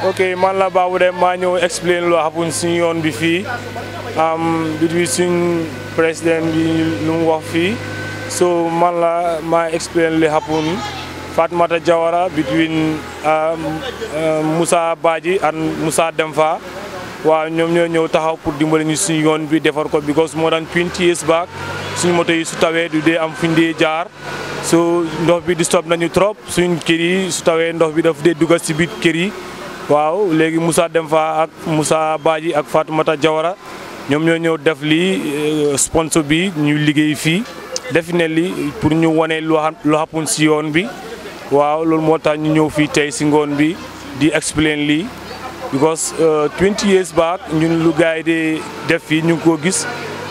ok man la Babou Deme maa ñëw explain lu happen suñu yoon bi fii am bi suñ président bi lu mu wax fii so man la maa explain li happen Fatmata Jawara between Moussa Badji and Moussa Demfa waaw ñoom ñoo ñëw taxaw pour dimbali ñu suñu yoon bi defar ko because moo daan 20 years back suñu moto yi su tawee du dee am fuñ dee jaar so ndox bi di stop nañu trop suñ kër yi su tawee ndox bi daf dee dugal si biir kër yi waaw léegi Moussa Demfa ak Moussa Badji ak Fatoumata Jawara ñoom ñoo ñëw def lii sponsor bi ñu liggéey fii definitely pour ñu wane lu lu happen si yoon bi waaw loolu moo tax ñu ñëw fii tey si ngoon bi di explain lii because 20 years back ñun lu gars yi di def fii ñu ngi koo gis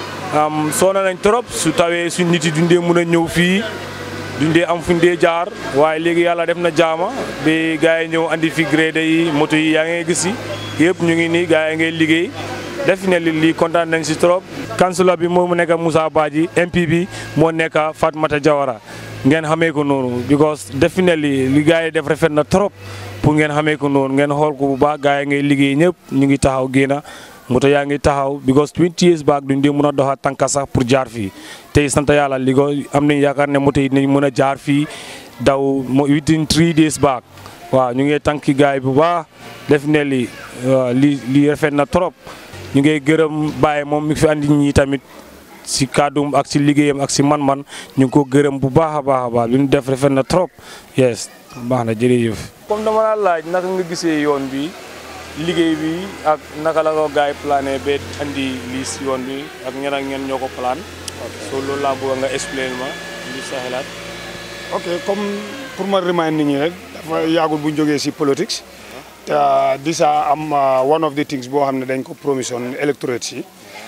soona nañ trop su tawee suñ nit yi dundee mun a ñëw fii dundee am fuñ dee jaar waaye léegi yàlla def na jaama ba gars yi ñëw andi fi grade yi moto yi yaa ngay gis yi yëpp ñu ngi nii gars yi ngay liggéey definitely lii kontaan nañ si trop kansula bi moo mu nekk Moussa Badji MP bi moo nekk Fatmata Jawara ngeen xamee ko noonu because definitely li gars yi def rafet na trop pour ngeen xamee ko noonu ngeen xool ko bu baax gars yi ngay liggéey ñëpp ñu ngi taxaw génna moto yaa ngi taxaw because 20 years back duñ dee mën a doxa tànka sax pour jaar fii tey sant yàlla li ko am nañ yaakaar ne moto yi dinañ mën a jaar fii daw within 3 days back waaw ñu ngi tànki gars yi bu baax definitely li li rafet na trop ñu ngi gërëm Baye moom mi fi andi ñi tamit si kàddum ak si liggéeyam ak si man-man ñu ngi ko gërëm bu baax a baax a baax li ñu def rafet na trop yes baax na jërëjëf. comme dama la laaj naka nga gisee yoon bi liggéey bi ak naka la ko gars yi plané ba andi lii si yoon bi ak ñen ak ñen ñoo ko plan. so loolu laa bëgg nga explain ma li sa xalaat. ok comme pour ma remind nit ñi rek dafa yàggul bu ñu jógee si politique. te disa am one of the things boo xam ne dañ ko promission electorate si.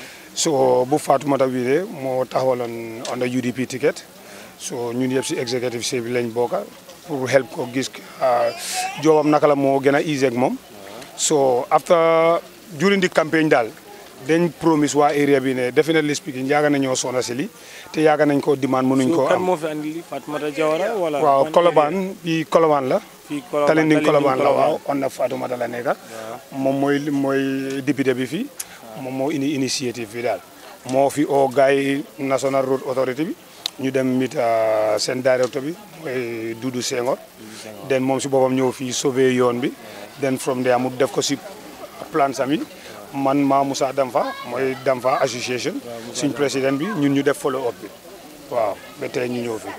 so bu Fatoumata Wide moo taxawaloon on the UDP ticket so ñun yëpp si executive si bi lañ bokka pour help ko gis joobam naka la moo gën a easy ak moom so after during the campaign daal dañ promise waa area bi ne definitely speaking yaaga nañoo sona si li te yaaga nañ ko demande mënuñ koo kan am moo fi andi li Fatoumata Jawara wala. waaw Colobane bi Colobane la fii Colobane Talinding Colobane la Colobane. waaw on na Fatoumata la nekka moom mooy mooy député bi fii moom moo indi initiative bi daal moo fi oo gars yi National Road Authority bi ñu dem mit seen directeur bi mooy Doudou Senghor den moom si boppam ñëw fii sauver yoon bi den from there mu def ko si plan sami man maa Moussa Damfa mooy Damfa association suñ président bi ñun ñu def follow up bi waaw ba tey ñu ñëw fi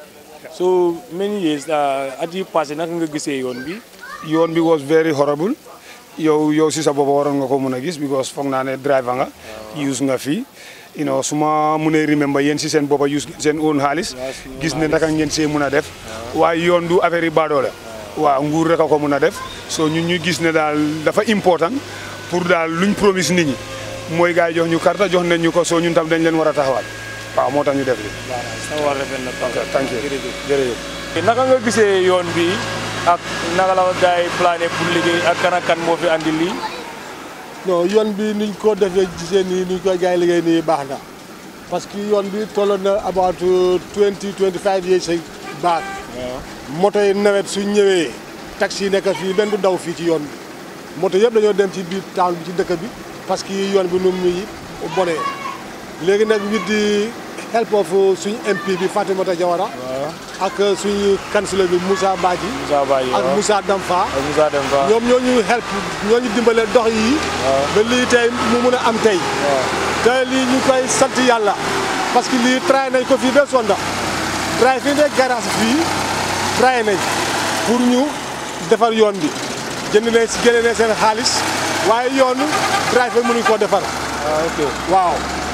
so many years at yi passé naka nga gisee yoon bi. yoon bi was very horrible yow yow si sa bopp waroon nga ko mën a gis because foog naa ne driver nga use nga fii you know su ma mënee remember yéen si seen boppa use ngeen seen own xaalis gis ne naka ngeen see mën a def waaye yoon du affaire yi baadoo la waaw nguur rek a ko mën a def so ñun ñu gis ne daal dafa important pour daal luñ promise nit ñi mooy gars yi jox ñu carte jox nañ ñu ko soo ñun tam dañ leen war a taxawal waaw moo tax ñu def li sa war rafet na trop. thank you jërëjëf. jërëjëf naka nga gisee yoon bi ak naka la ko gars yi plané pour liggéey ak kan ak kan moo fi andi lii. non yoon bi niñ ko defee gisee nii niñ koy gars yi liggéey nii baax na parce que yoon bi tolloon na about twenty twenty five years back moto yi nawet su ñëwee taxi yi nekk fii benn du daw fii ci yoon bi moto yëpp dañoo dem ci biir town bi ci dëkk bi parce que yoon bi nu muy bonee léegi nag with the help of suñu MP bi Fatoumata Jawara ak suñu councilor bi Moussa Badji Moussa Badji ak waaw. Moussa Damfa ak Moussa Demba. ñoom ñoo ñu help ñoo ñu dimbale dox yi ba lii tey mu mun a am tey te lii ñu koy sant yàlla parce que lii tray nañ ko fii ba sonda tray fii ne garage fii tray nañ pour ñu defar yoon bi jënd nañ si génne nañ seen xaalis waaye yoon tray fa mënuñ koo defar ah ok. waaw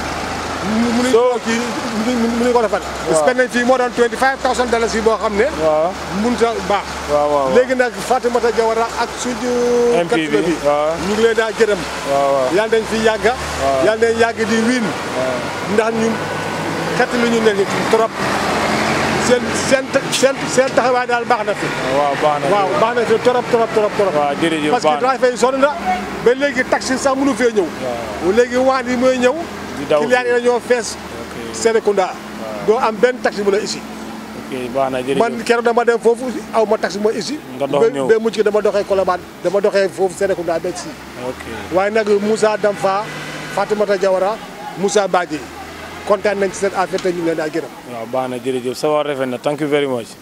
mënuñ koo kii mënuñ ko defar spend nañ fii moo doon 25000 dollars yi boo xam ne waaw mun ta baax waaw waaw. léegi nag Fatoumata Jawara ak suñu MP bi, kattula bi waaw. ñu ngi leen daa gërëm waaw waaw. yàlla dañ fi yàgga yàlla dañ yàgg di wiin ndax ñun kattlu ñu ne ni trop seen seen seen seen taxawaay daal baax na fi waaw baax na. waaw baax na fi trop trop trop trop waaw jërëjëf parce que baax na. driver yi sonn na ba léegi taxi sax mënu fee ñëw léegi waan yi mooy ñëw Di daw client yi dañoo fees Serekunda doo am benn taxi bu la ici ok baax na jërëjëf man keroog dama dem foofu aw ma taxi ma ici Nga dox ñëw. ba mujj gi dama doxee Colobane dama doxee foofu Serekunda ba si ok waaye nag Moussa Damfa Fatimata Diawara Moussa Badji kontaan nañ ci seen affaire te ñu ngi leen daal gërëm waaw baax na jërëjëf sa wax rafet na thank you very much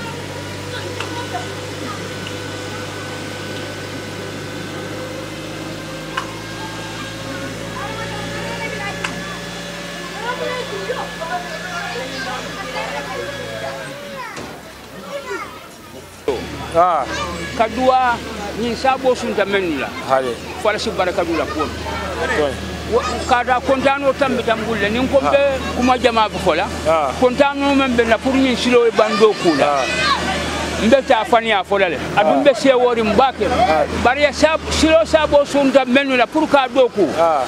ah kaduwa ñin sabo sunta men la hade fala si baraka dula ko toñ kada kontano tambi tambulle nin ko be kuma jama bu fola Ah. kontano men be na pour ñin silo e bando kula ah mbe ta fani a fola le adum be se wori mbake bari ya sab silo sabo sunta men la pour ka do ku ah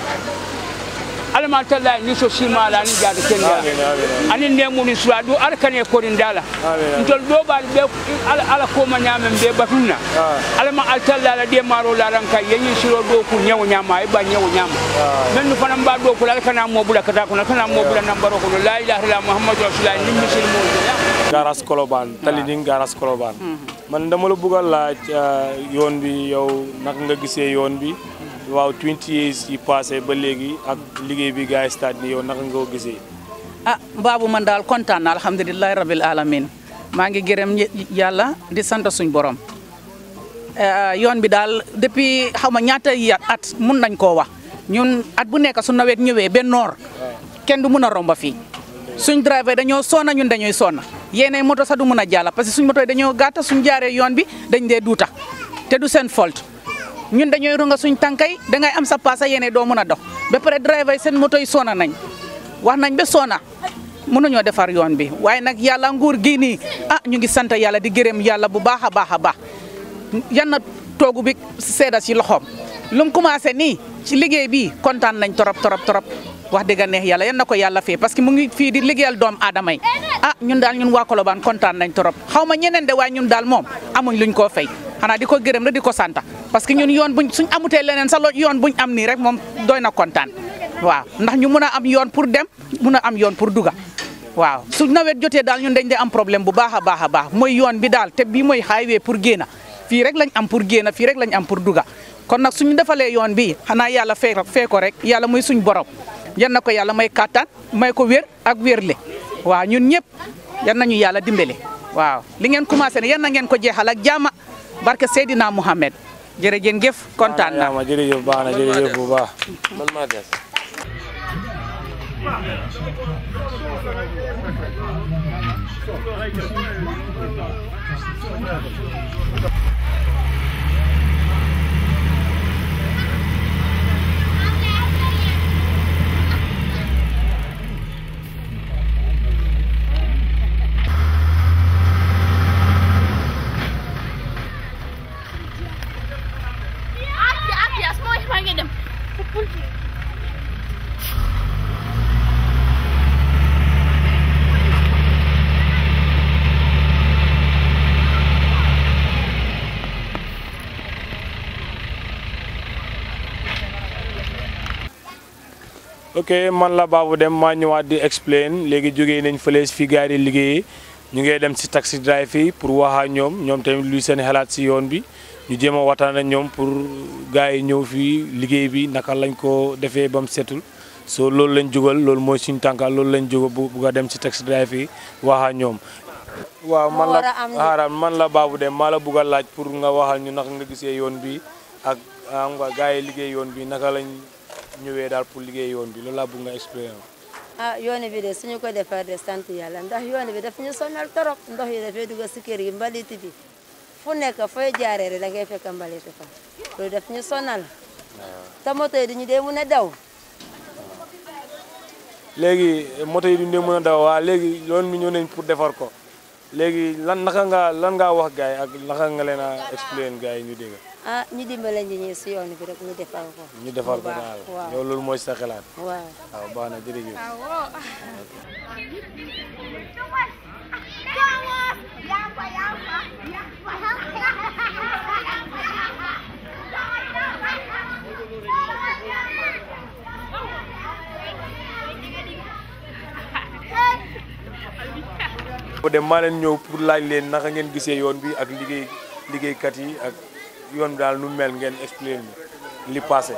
alama talla ni so sima la ni jada kenya amin amin ani nemu ni suadu arkane korin dala Amin. ntol do bal be ala ala ko ma nyamem be batuna Ah. alama altalla la de maro la ranka yenyi siro do ku nyawo nyama e ba nyawo nyama men nu fana ba do ku la kana mo bula kata ko kana mo bula nambaro ko la ilaha illa muhammadu rasulullah ni misil mo garas Colobane tali ding garas Colobane man dama la bëgg a laaj ah, yoon bi yow naka nga gisee yoon bi waaw 20 years yi passé ba léegi ak liggéey bi gars yi start ni yow naka nga ko gisee ah baabu man daal kontaan na alhamdulilahi rabil alamin maa ngi gërëm ñe- yàlla di sant suñ borom Eh, yoon bi daal depuis xaw ma ñaata yi at mun nañ koo wax ñun at bu nekk su nawet ñëwee ba noor kenn du mun a romba fii suñ driver dañoo sonna ñun dañuy sonna yéenay moto sax du mun a jàlla parce que suñ moto yi dañoo gàtta suñ jaaree yoon bi dañ dee duuta te du seen faute ñun dañooy runga suñ tànkay dangay am sa paasa yéene doo mun a dox ba pare driver yi seen moto yi sonna nañ wax nañ ba sonna mënuñoo defar yoon bi waaye nag yàlla nguur gii nii ah ñu ngi sant yàlla di gërëm yàlla bu baax a baax a baax yan na toogu bi seeda si loxoom lu mu commencé nii ci liggéey bi kontaan nañ torop torop torop wax dëgg neex yàlla yan na ko yàlla fee parce que mu ngi fii di liggéeyal doom aadama yi ah ñun daal ñun waa Colobane kontaan nañ torop xaw ma ñeneen de waaye ñun daal moom amuñ luñ koo fay xanaa di ko gërëm rek di ko santa parce que ñun yoon buñ suñ amutee leneen sa lo yoon buñ am nii rek moom doy na kontaan waaw ndax ñu mun a am yoon pour dem mun a am yoon pour duga waaw su nawet jotee daal ñun dañ de am problème bu baax a baax a baax mooy yoon bi daal te bii mooy highway pour génn fii rek lañ am pour génn fii rek lañ am pour duga kon nag suñu defalee yoon bi xanaa yàlla fee fee ko rek yàlla muy suñ borom yan na ko yàlla may kattan may ko wér ak wérle waaw ñun ñëpp yan nañu yàlla dimbale waaw li ngeen commencé ne yan na ngeen ko jeexal ak jaama barke Seydina Mouhamed jërëjëf jëf kontaan naa ma jërëjëf baax na jërëjëf bu baax man maa des Aki, aki, asma ich mal gedem. ok man la Babou Deme maa ñëwaat di explain léegi jógee nañ fële fi gars yi di liggéeyee ñu ngi dem si taxi drive yi pour wax ak ñoom ñoom tamit luy seen xalaat si yoon bi ñu jéem a waxtaan ak ñoom pour gars yi ñëw fii liggéey bi naka lañ ko defee ba mu setul so loolu lañ jógal loolu mooy suñu tànka loolu lañ jógal bu bugg a dem si taxi drive yi wax ak ñoom. waaw man la war a am xaaral man la Babou Deme maa la bugg a laaj pour nga waxal ñu naka nga gisee yoon bi ak ah nga gars yi liggéey yoon bi naka lañ ñëwee daal pour liggéey yoon bi loolu laa bugg nga expliqué ah yoon bi de suñu ko defar de sant yàlla ndax yoon bi daf ñu sonal torop ndox yi dafay dugg si kër yi mbalit bi fu nekk fooy jaaree rek da ngay fekk mbalit fa loolu daf ñu sonal te moto yi duñu dee mun a daw léegi moto yi duñ dee mën a daw waa léegi yoon bi ñëw nañ pour defar ko léegi lan naka nga lan ngaa wax gars yi ak naka nga leen a expliqué gars yi ñu dégg ah ñu dimbale ñi ñi si yoon bi rek ñu defar ko ñu defar ko bu baax, daal waaw yow loolu mooy sa xalaat waaw waaw baax na jërëjëf ko dem maa leen ñëw pour laaj leen naka ngeen gisee yoon bi ak liggéey liggéeykat yi ak yoon bi daal nu mel ngeen expliqué mi li passé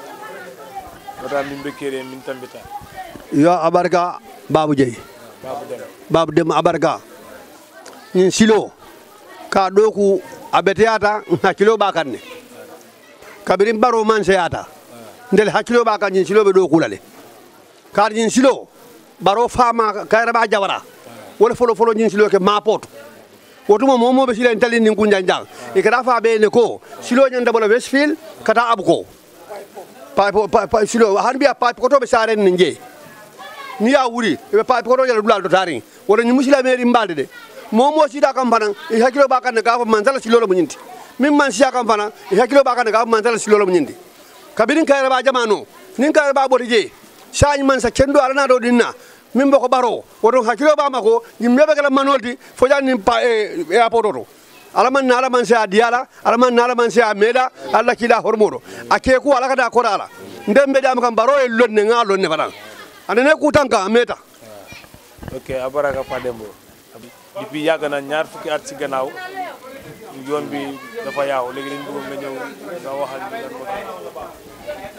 wata min bekkere min tambita yo abarka babu jeyi babu dem babu dem abarka ñin silo ka ɗo ku a beteyata hakkilo ɓa kan ne kabirin baro man seyata ndel hakkilo ɓa kan ñin silo ɓe ɗo kulale kaata ñin silo baro fama kayra ɓa jawara wala folo folo ñin silo ke mapoto wotuma momoɓe sila en talin nin kunjan jang e kata fa ɓe ne ko silo ñanda bola westfield kata abu ko papo pa silo han mbiya papi kotoɓe saren ne jeeyi ni ya wuri eɓe papi koto jala dulal to tarin woto ñi musila mairie mbalde de momo sida kam fana e hakkilo ɓa kanne gafa mansala silolo mo ñinti min man siya kam fana e hakkilo ɓa kanne gafa mansala silolo mo ñinti kabirin kayre ɓa jamano nin kayre ɓa ɓoto jeeyi sañ man sa kendo alana ɗo ɗinna min boko ɓaro woto hakkilo ɓama ko yimɓeɓe kala manolti fojanin pa e airport oto alaman na alaman se a diyala alaman na alaman se a meeɗa allah kiila hormoɗo a keeku ala kada koɗa ala nden mbeɗama kam baro e lonne ga lonne faɗan ande ne kutanka a meeta ok a baraka Fadembo depuis yàgg na ñaar fukki at si gannaaw yoon bi dafa yaaw léegi dañ bëggoon nga ñëw nga waxal ñu lan moo tax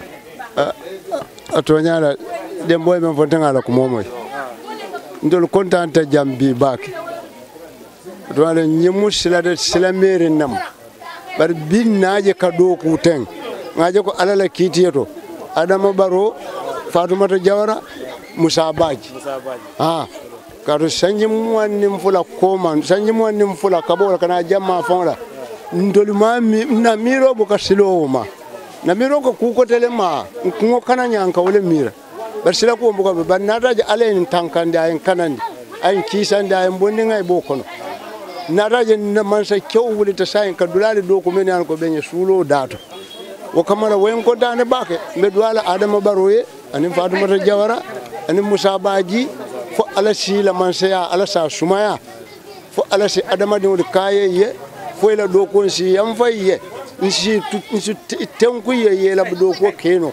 a toñaɗa ɗen ɓoye men fontagala ko momoy ndol contante jam bi baake toaɗa ñimmu silade sila mairie nam ɓar bin naje ka ɗo ku ten ngaje ko alala kiitiye to adama ɓaro fatoumata diawara moussa badji Moussa Badji ha kato sanji muwannin fula koman sanji muwannin fula kaɓola kana jamma fonla ndoli ma mi- na miro boka silowo ma na miro ko kukotele ma kuŋo kana ñanka wole mira bari sila kuwo boka ɓe bari nataje ala en tankandi ayen kanandi ayen kisandi ayen bondiŋa e ɓo kono nataje na mansa kew wulita sayin ka dulali dow ko meni an ko ɓeñe suulo dato wo kamara woyen ko dane bake mbe duwala adama baroye anin fatumata diawara anin moussa badji fo ala sila mansaya ala sa sumaya fo ala si adamadiŋol kaye ye fo ila ɗo kon si yam fay ye nsi nsi tenku ye yela ɗo ko keno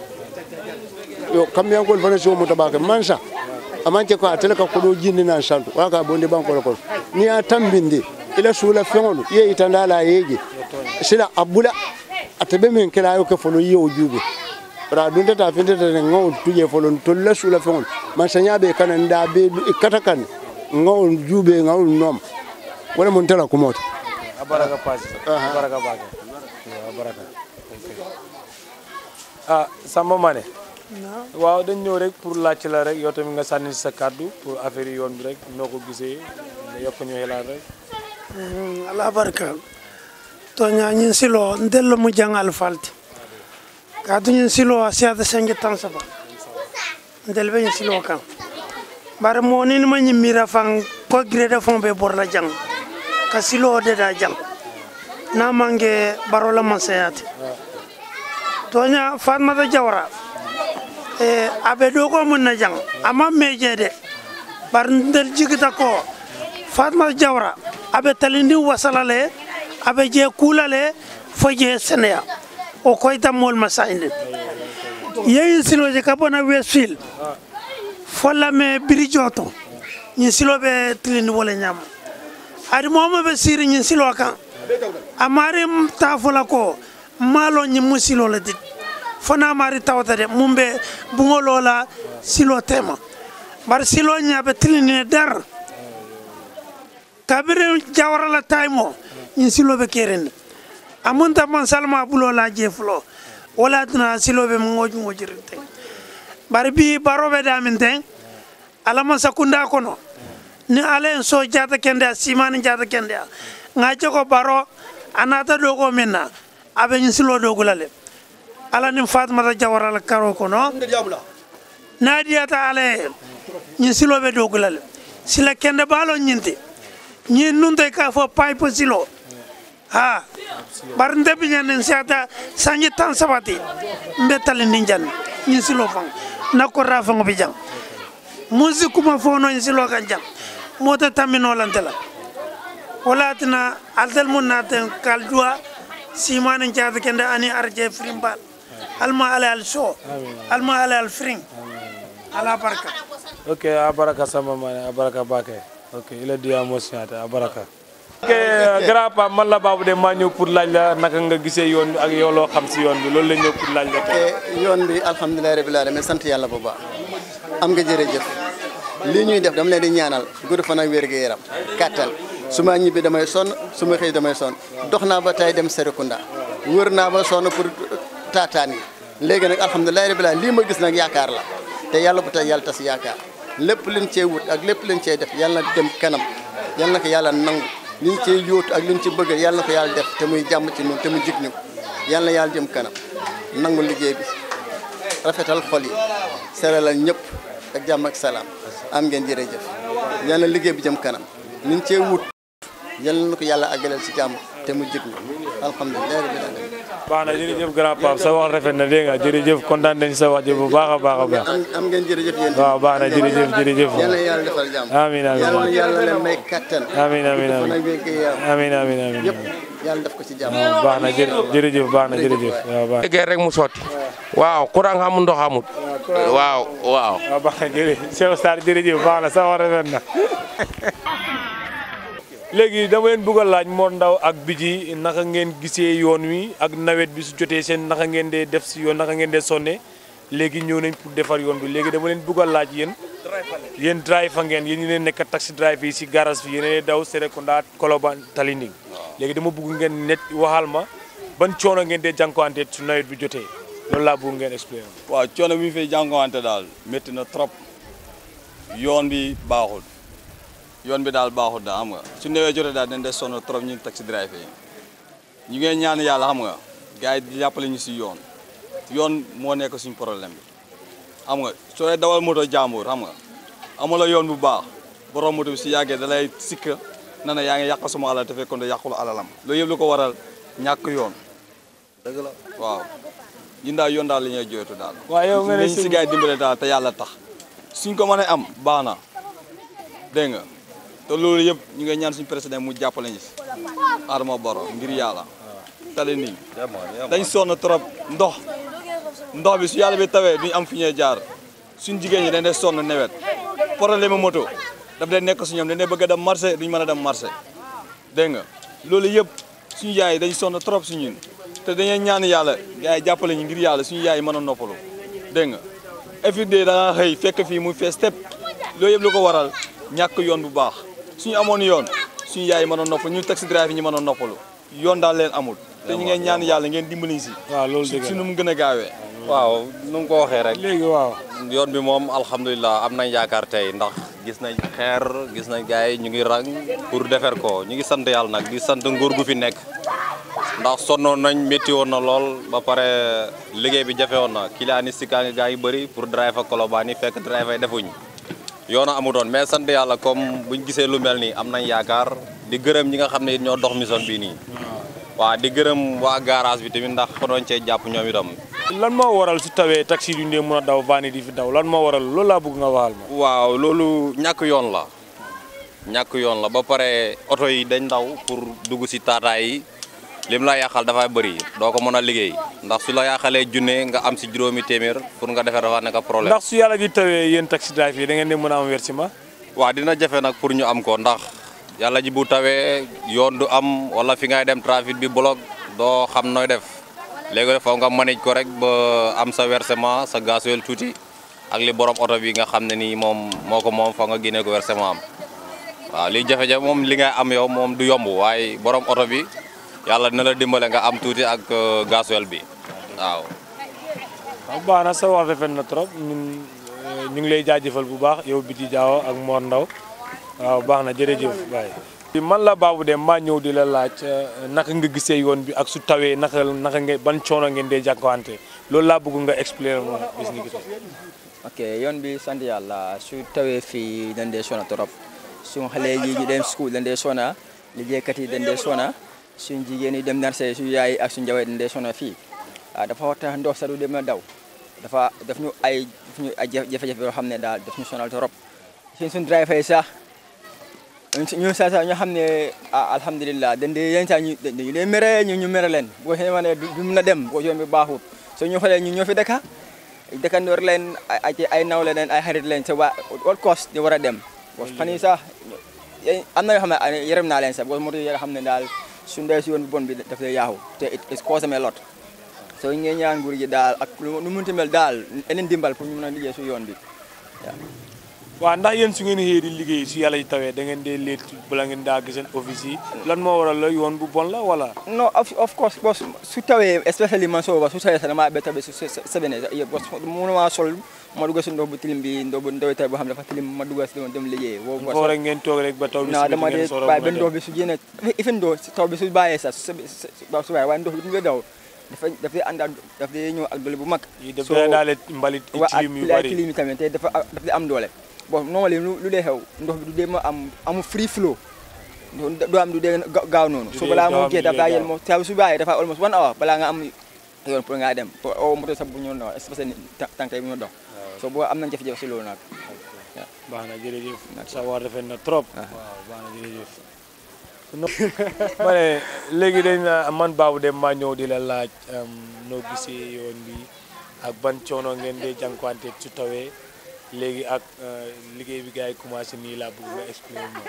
yo kambiyankol fana si o muta bake mansa amanke ko a tele ka koɗo jindinan santu wala ka bonde bankola kono ni a tambinde ila suula feŋolu ye itandala yeje sila a bula atabe min kela yo ke folo yewo juube ra dunta ta finte ta ne ngaw tuje folo tolla suula feŋol man sanya be kana nda be kata kan ngaw juube ngaw nom wala mun tala kumota a baraka Pasi a baraka Baake a baraka ah Samba Mané waaw dañ ñëw rek pour laajte la rek yow tamit nga sànni si sa kàddu pour affaire yi yoon bi rek noo ko gisee nga yokk ñu xelaat rek ala barka toña ñin silo ndello mu jangal falti kaatu ñin silo a siyata sengi tan saba ndel be ñin silo kan bare mo ni ma ñin mira fan ko grade fon be bor la jang ka silo de da jang na mange baro la man sayati toña fatmata jawra e abe do ko mun na jang ama meje de bar ndel jigita ko fatma jawra abe talindi wasalale abe je kulale fo je seneya o koyta mol masayinde yeyin siloje ka bona westfield folla me birijoto ñin siloɓe tilindi wole ñama adi momo ɓe siri ñin silo kan amari ta fola ko maalo ñin mu silole dit fona mari tawta de mum ɓe bugolola silo tema bar silo ñaɓe tilindine dar kabiri jawarala taymo ñin siloɓe kerende amunta man salma bulola je fulo wala tuna siloɓe mo ngoji ngojirin ten bari bi baroɓe damin ten alama sakunda kono ni ala en so jata kende a simani jata kende a ngaje ko baro anata ɗo ko min na aɓe ñin silo dogulale ala nin fatmata jawarala karo kono nadiyata ala e ñin siloɓe dogulale sila kende baalo ñinte ñin nunte ka fo pipe silo ha bar ndebi ñanen siata sanji tan sabati mbe talindi jan ñin silo fan nakkorra fango bi jang musi kuma fono ñin silo kan jang mota tamino lantela wala tina altel mun naten kal duwa simani jaata kende ani arje frimbal alma ala al so alma ala al fring ala barka ok a baraka Samba Mané a baraka Baake ok ila diya mo siñata a baraka ok grand pa man la Babou Deme maa ñëw pour laaj la naka nga gisee yoon bi ak yow loo xam si yoon bi loolu la ñëw pour laaj la tey yoon bi alhamdulilah rabbil alamin sant yàlla bu baax am nga jërëjëf lii ñuy def dama leen di ñaanal gudd fan ak wér gu yaram kattan su ma ñibbi damay sonn su ma xëy damay sonn dox naa ba tey dem Serekunda wër naa ba sonn pour taataan yi léegi nag alhamdulilah rabbil alamin lii ma gis nag yaakaar la te yàlla bu tey yàlla tas yaakaar lépp liñ cee wut ak lépp liñ cee def yàlla na dem kanam yàlla na ko yàlla nangu liñ cee yóotu ak liñ ci bëgg yàlla na ko yàlla def te muy jàmm ci ñun te mu jig ñu yàlla na yàlla jëm kanam nangu liggéey bi rafetal xol yi seralal ñëpp ak jàmm ak salaam am ngeen jërëjëf yàlla na liggéey bi jëm kanam liñ cee wut yàlla na ko yàlla àggaleel ci jàmm te mu jig ñu alhamdulilah rabbil alamin baax na jërëjëf grand pape sa wax rafet na dégg nga jërëjëf kontaan nañ sa wax ji bu baax a baax a baax am am ngeen jërëjëf yéen waaw baax na jërëjëf jërëjëf yàlla na yàlla defal jàmm amiin amiin yàlla na yàlla leen may kattan amiin amiin fan amiin ak wér gu yaram amiin amiin amiin yëpp yàlla def ko ci jàmm waaw baax na jërë jërëjëf baax na jërëjëf waaw baax liggéey rek mu sotti waaw courant amul ndox amul waaw waaw waaw baax na jërëjëf Cheikh Sarr jërëjëf baax na sa wax rafet na léegi dama leen bëgg a laaj Mor Ndao ak Bidji naka ngeen gisee yoon wi ak nawet bi su jotee seen naka ngeen dee def si yoon naka ngeen dee sonne léegi ñëw nañ pour defar yoon bi léegi dama leen bëgg a laaj yéen yéen driver ngeen yéen ñi leen nekk taxi driver yi si garage fi yéen daw Serekunda Colobane Talinding léegi dama bëgg ngeen net waxal ma ban coono ngeen dee jànkuwante su nawet bi jotee loolu laa bëgg ngeen expliquer waaw coono bi ñu fay jànkuwante daal métti na trop yoon bi baaxul yoon bi daal baaxul daal xam nga su newee jotee daal dañ dee sonn trop ñun taxi driver yi ñu ngi ñaan yàlla xam nga gars yi di jàppale ñu si yoon yoon moo nekk suñu problème bi xam nga soo dee dawal moto jàmbur xam nga amula yoon bu baax borom moto bi si yàggee da lay sikka na na yaa ngi yàq sama alal te fekkoon ne yàqul alalam loolu yëpp lu ko waral ñàkk yoon dëgg la waaw ñun daal yoon daal la ñuy jooytu daal waaw yow nga ne nañ si gars yi dimbale daal te yàlla tax suñ ko mënee am baax na dégg nga te loolu yëpp ñu ngi ñaan suñu président mu jàppale ñu si Adama Barrow ngir yàlla tali nii dañ sonn trop ndox ndox bi su yàlla bi tawee duñ am fi ñuy jaar suñ jigéen ñi dañ dee sonn nawet problème mu moto daf dee nekk su ñoom dañ dee bëgg a dem marché duñ mën a dem marché dégg nga loolu yëpp suñu yaay yi dañ sonn trop si ñun te dañuy ñaan yàlla gars yi jàppale ñu ngir yàlla suñu yaay yi mën a noppalu dégg nga everyday da nga xëy fekk fii muy fees tepp loolu yëpp lu ko waral ñàkk yoon bu baax suñu amoon yoon suñu yaay yi mën a noppalu ñu taxi driver yi ñu mën a noppalu yoon daal leen amul te ñu ngeen ñaan yàlla ngeen dimbali si waaw loolu dëgg si nu mu gën a gaawee waaw nu mu ko waxee rek léegi waaw yoon bi moom alhamdulilah am nañ yaakaar tey ndax gis nañ xeer gis nañ gars yi ñu ngi rang pour defar ko ñu ngi sant yàlla nag di sant nguur gu fi nekk ndax sonnoon nañ métti woon na lool ba pare liggéey bi jafe woon na client yi sikkaa ngi gaa yi bëri pour driver Colobane yi fekk driver yi defuñ yoon a amu doon mais sant yàlla comme buñ gisee lu mel nii am nañ yaakaar di gërëm ñi nga xam ne it ñoo dox mission bii nii waaw di gërëm waa garage bi tamit ndax fa doon cee jàpp ñoom itam lan moo waral su tawee taxi duñ dee mën a daw van yi di fi daw lan moo waral loolu laa bëgg nga waxal ma waaw loolu ñàkk yoon la ñàkk yoon la ba pare oto yi dañ daw pour dugg si taataay yi lim la yàqal dafa bëri doo ko mën a liggéey ndax su la yàqalee junne nga am si juróomi téeméer pour nga defar dafa nekk problème. ndax su yàlla di tawee yéen taxi driver yi da ngeen di mën a am versement waaw dina jafe nag pour ñu am ko ndax yàlla ji bu tawee yoon du am wala fi ngay dem trafic bi bloc doo xam nooy def léegi faw nga manage ko rek ba am sa versement sa gasoil tuuti ak li borom oto bi nga xam ne nii moom moo ko moom faw nga génnee ko versement am waaw li jafe-jafe moom li ngay am yow moom du yomb waaye borom oto bi yàlla dina la dimbale nga am tuuti ak gasoil bi waaw. waaw baax na sa wax rafet na trop ñun ñu ngi lay jaajëfal bu baax yow Bidji Diawo ak Mor Ndao waaw baax na jërëjëf baay man la Babou Deme maa ñëw di la laaj naka nga gisee yoon bi ak su tawee naka naka ngeen ban coono ngeen dee jànkuwante loolu laa bëgg nga expliquer moom bis ni gisee. ok yoon bi sant yàlla su tawee fii dañ dee sona trop suñu xale yi ñu dem school dañ dee sona liggéeykat yi dañ dee sona suñ jigéen yi dem marché su yaay ak suñ njaboot dañ dee sona fii waaw dafa war tax ndox sax du dem na daw dafa daf ñu ay daf ñu ay jafe-jafe yoo xam ne daal daf ñu sonal trop suñ suñ driver yi sax ñu sa sax ñoo xam ne alhamdulilah dañ dee yenn saa ñu dañu leen mere ñu ñu mere leen boo xamee ne du mun a dem boo yoon bi baaxut soo ñu xoolee ñu ñoo fi dëkka dëkkandoor leen ay ay nawle leen ay xarit leen te waa all cost di war a dem parce que fan yii sax am na yoo xam ne yërëm naa leen sax parce que moto yi nga xam ne daal suñu dee si yoon bu bon bi daf lay yaaxu te it it cause me lot so ñu ngi ñaan nguur gi daal ak lu nu munti mel daal eneen dimbal pour ñu mën a liggéey su yoon bi waaw waaw ndax yéen su ngeen xëyee di liggéey su yàlla ji tawee da ngeen dee leet bala ngeen daa gis seen office yi lan moo waral la yoon bu bon la wala no of of course boss su tawee especially man sooba su tawee sax damaa ba tabe su sebene yëpp boss mënuma sol ma dugg si ndox bu tilim bi ndox bu ndox taw boo xam ne dafa tilim ma dugg si dem liggéey woo foo rek ngeen toog rek ba taw bi non dama dee bàyyi ba ndox bi su génne ifin ndox taw bi su bàyyee sax su su bàyyee waaye ndox bi du nga daw dafa dafay ànd ak daf day ñëw ak doole bu mag yi daf day daale mbalit tilim yu bari tilim yi tamit te dafa daf day am doole bon normally lu dee xew ndox bi du dee ma am amu free flow du am du dee gaaw noonu so balaa moo gee daf daa yel moo taw su bàyyee dafa almost one hour balaa nga am yoon pour nga dem o moto sax bu ñu dox especially tànk yi bu ñu dox so boo am nañ jafe-jafe si loolu nag baax na jërëjëf sa war rafet na trop waaw baax na jërëjëf ma ne léegi dañ na man Babou Deme maa ñëw di la laaj noo gisee yoon bi ak ban coono ngeen dee jànkuwante su tawee léegi ak liggéey bi gars yi commencé nii laa bëgg nga expliquer moom